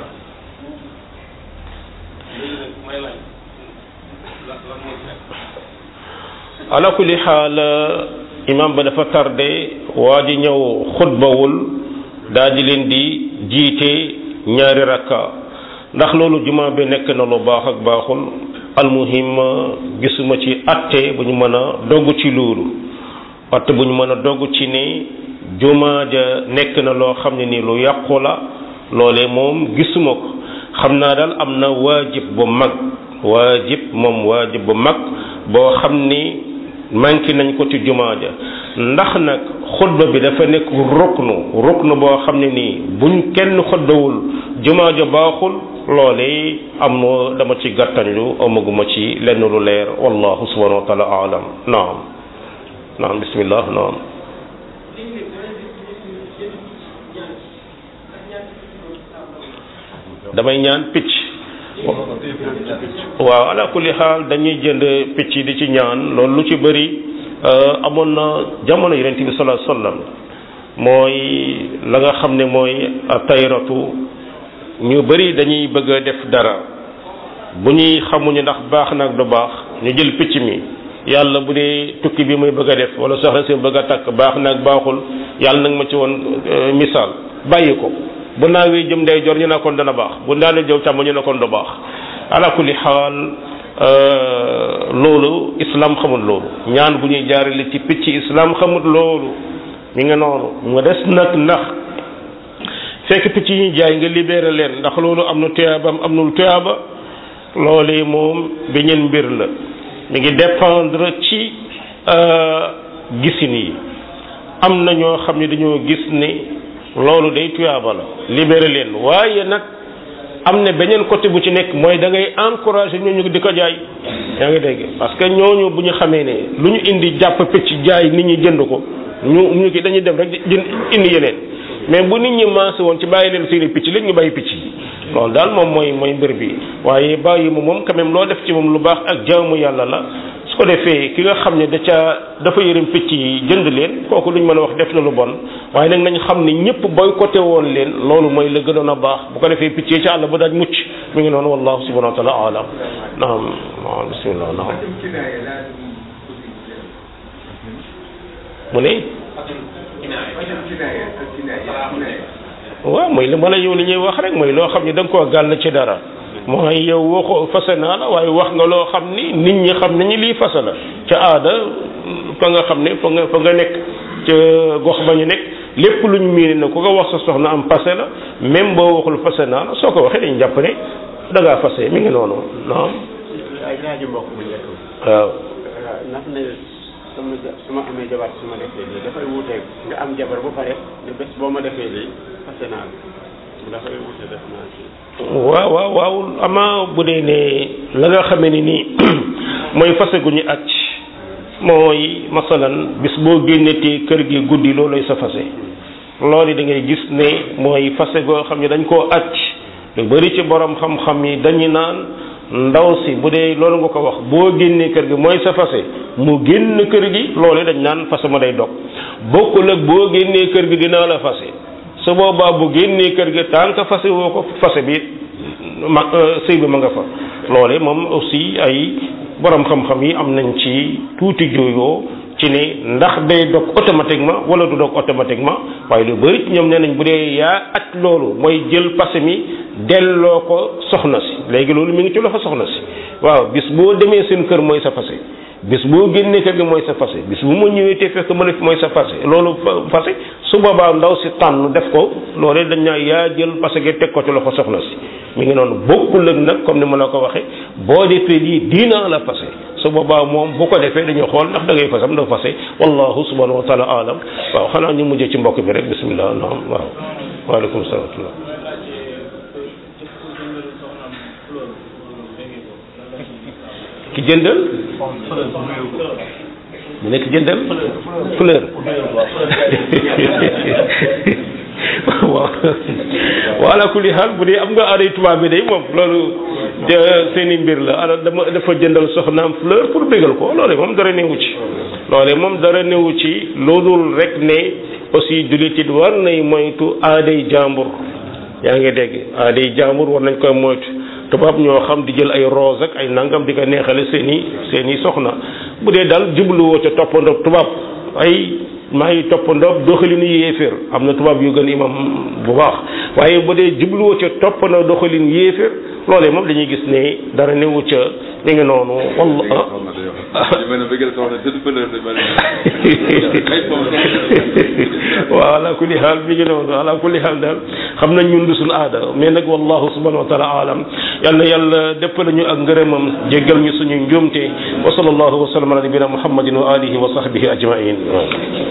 léegi nag may laaj la lan moo ci nekk ala kulli xaal imam ba dafa tardé waa ji ñëw xutbawul daal di leen di jiite ñaari rakka ndax loolu juma bi nekk na lu baax ak baaxul almuhim gisuma ci atte bu ñu mën a dogg ci loolu atte bu ñu mën a dogg ci ne juma ja nekk na loo xam ne ni lu yàqu la loolee moom gisuma ko xam naa daal am na waajib bu mag waajib moom waajib bu mag boo xam ni manqué nañ ko ci jumaa ja ndax nag xutba bi dafa nekk ruknu ruknu boo xam ne nii buñ kenn xutbawul jumaa ja baaxul loole am na dama ci gàttañlu amaguma ci lenn lu leer wallahu subhanahu wa taala alam naam naam bismillah naam damay ñaan picc waaw ala kulli xaal dañuy jënd picc di ci ñaan loolu lu ci bëri amoon na jamono yonent bi sallallahu alayhi wasallam mooy la nga xam ne mooy tayratu ñu bëri dañuy bëgg a def dara bu ñuy xamuñu ndax baax nag du baax ñu jël picc mi yàlla bu dee tukki bi muy bëgg a def wala soxla si bëgg a takk baax nag baaxul yàlla nag ma ci woon misaal bàyyi ko bu naawee jëm day jor ñu ne kon dana baax bu naawee jëw càmm ñu ne kon du baax ala kulli xaal loolu islam xamul loolu ñaan bu ñuy jaarale ci picc islam xamul loolu mi nga noonu mu des nag ndax fekk picc yi ñu jaay nga libéré leen ndax loolu am na tuyaabam am nul tuyaaba loolee moom beneen mbir la mi ngi dépendre ci gisin yi am na ñoo xam ne dañoo gis ni loolu day tuyaaba la libéré leen waaye nag am na beneen côté bu ci nekk mooy da ngay encouragé ñooñu di ko jaay yaa ngi dégg parce que ñooñu bu ñu xamee ne lu ñu indi jàpp picc jaay nit ñi jënd ko ñu ñu ki dañuy dem rek jënd indi yeneen mais bu nit ñi maase woon ci bàyyi leen seeni picc léegi ñu bàyyi picc yi loolu daal moom mooy mooy mbir bi waaye bàyyi mu moom quand même loo def ci moom lu baax ak jaamu yàlla la su ko defee ki nga xam ne da ca dafa yërëm picc yi jënd leen kooku luñ mën a wax def na lu bon waaye nag nañ xam ne ñëpp boycotté woon leen loolu mooy la gënoon a baax bu ko defee picc yi ca àll ba daaj mucc mi ngi noonu wallahu subhanahu wa taala alam naam naam bismillah naam mu ne waaw mooy li ma la yow li ñuy wax rek mooy loo xam ne da nga koo gàll ci dara mooy yow waxoo fase naa la waaye wax nga loo xam ni nit ñi xam nañu lii fase la ca aada fa nga xam ne fa nga fa nga nekk ca gox ba ñu nekk lépp lu ñu miine na ku ko wax sa soxna am fase la même boo waxul fase naa la soo ko waxee dañu jàpp ne da ngaa fase mi ngi noonu naam ay laaju mbokk bu njëkk waaw ndax ne sama su ma amee jabar su ma defee lii dafay wuuteeg nga am jabar ba pare ne bés boo ma defee lii fase naa la dafay wuute def naa ci waaw waaw waaw ama bu dee ne la nga xamee ni nii mooy fase gu ñu acc mooy masalan bis boo génnetee kër gi guddi looloy sa fase loolu da ngay gis ne mooy fase goo xam ne dañ koo acc lu bari ci borom xam-xam yi dañu naan ndaw si bu dee loolu nga ko wax boo génnee kër gi mooy sa fase mu génn kër gi loolu dañ naan fase ma day dog bokkul ak boo génnee kër gi dinaa la fase su boobaa bu génnee kër gi tant que fase woo ko fase bi ma sëy bi ma nga fa loole moom aussi ay borom xam-xam yi am nañ ci tuuti jooyoo ci ne ndax day dog automatiquement wala du dog automatiquement waaye lu bari ñoom nee nañ bu dee yaa at loolu mooy jël passé mi delloo ko soxna si léegi loolu mi ngi ci loxo soxna si waaw bis boo demee seen kër mooy sa passé bis boo génnee kër gi mooy sa fase bis bu ma ñëwee te fekk ma ne mooy sa fase loolu fase su boobaa ndaw si tànn def ko loolee dañ naa yaa jël parce que teg ko ci loxo soxna si mi ngi noonu bokkul ak nag comme ni ma la ko waxee boo defee lii diina la fase su boobaa moom bu ko defee dañu xool ndax da ngay fasam da fase wallahu subhanahu wa taala alam waaw xanaa ñu mujjee ci mbokk bi rek bismillah naam waaw waaleykum salaam ki jëndal mu nekk jëndal fleur waaw wala kulli xaal bu dee am nga aaday tubaab bi day moom loolu seeni mbir la ala dama dafa jëndal soxnaam fleur pour bégal ko loolu moom dara newu ci loole moom dara newu ci loolul rek ne aussi jullit it war nay moytu aaday jàmbur yaa ngi dégg aaday jàmbur war nañ koy moytu tubaab ñoo xam di jël ay rose ak ay nangam di ko neexale seen i seen i soxna bu dee daal jubluwoo ca toppandoo tubaab ay maa ngi toppandoo doxalinu yéeféer am na tubaab yu gën imam bu baax waaye bu dee jubluwoo ca toppandoo doxalin yéeféer loolee moom dañuy gis ne dara newu ca mi ngi noonu walla waaw ala kulli xaal mi ngi noonu ala kulli xaal daal xam nañ ñun du suñu aada mais nag wallahu subhanahu wa taala alam yal na yàlla déppale ñu ak ngërëmam jéggal ñu suñu njuumte wa sallallahu wa sallam ala nabina muhammadin wa alihi wa sahbihi ajmain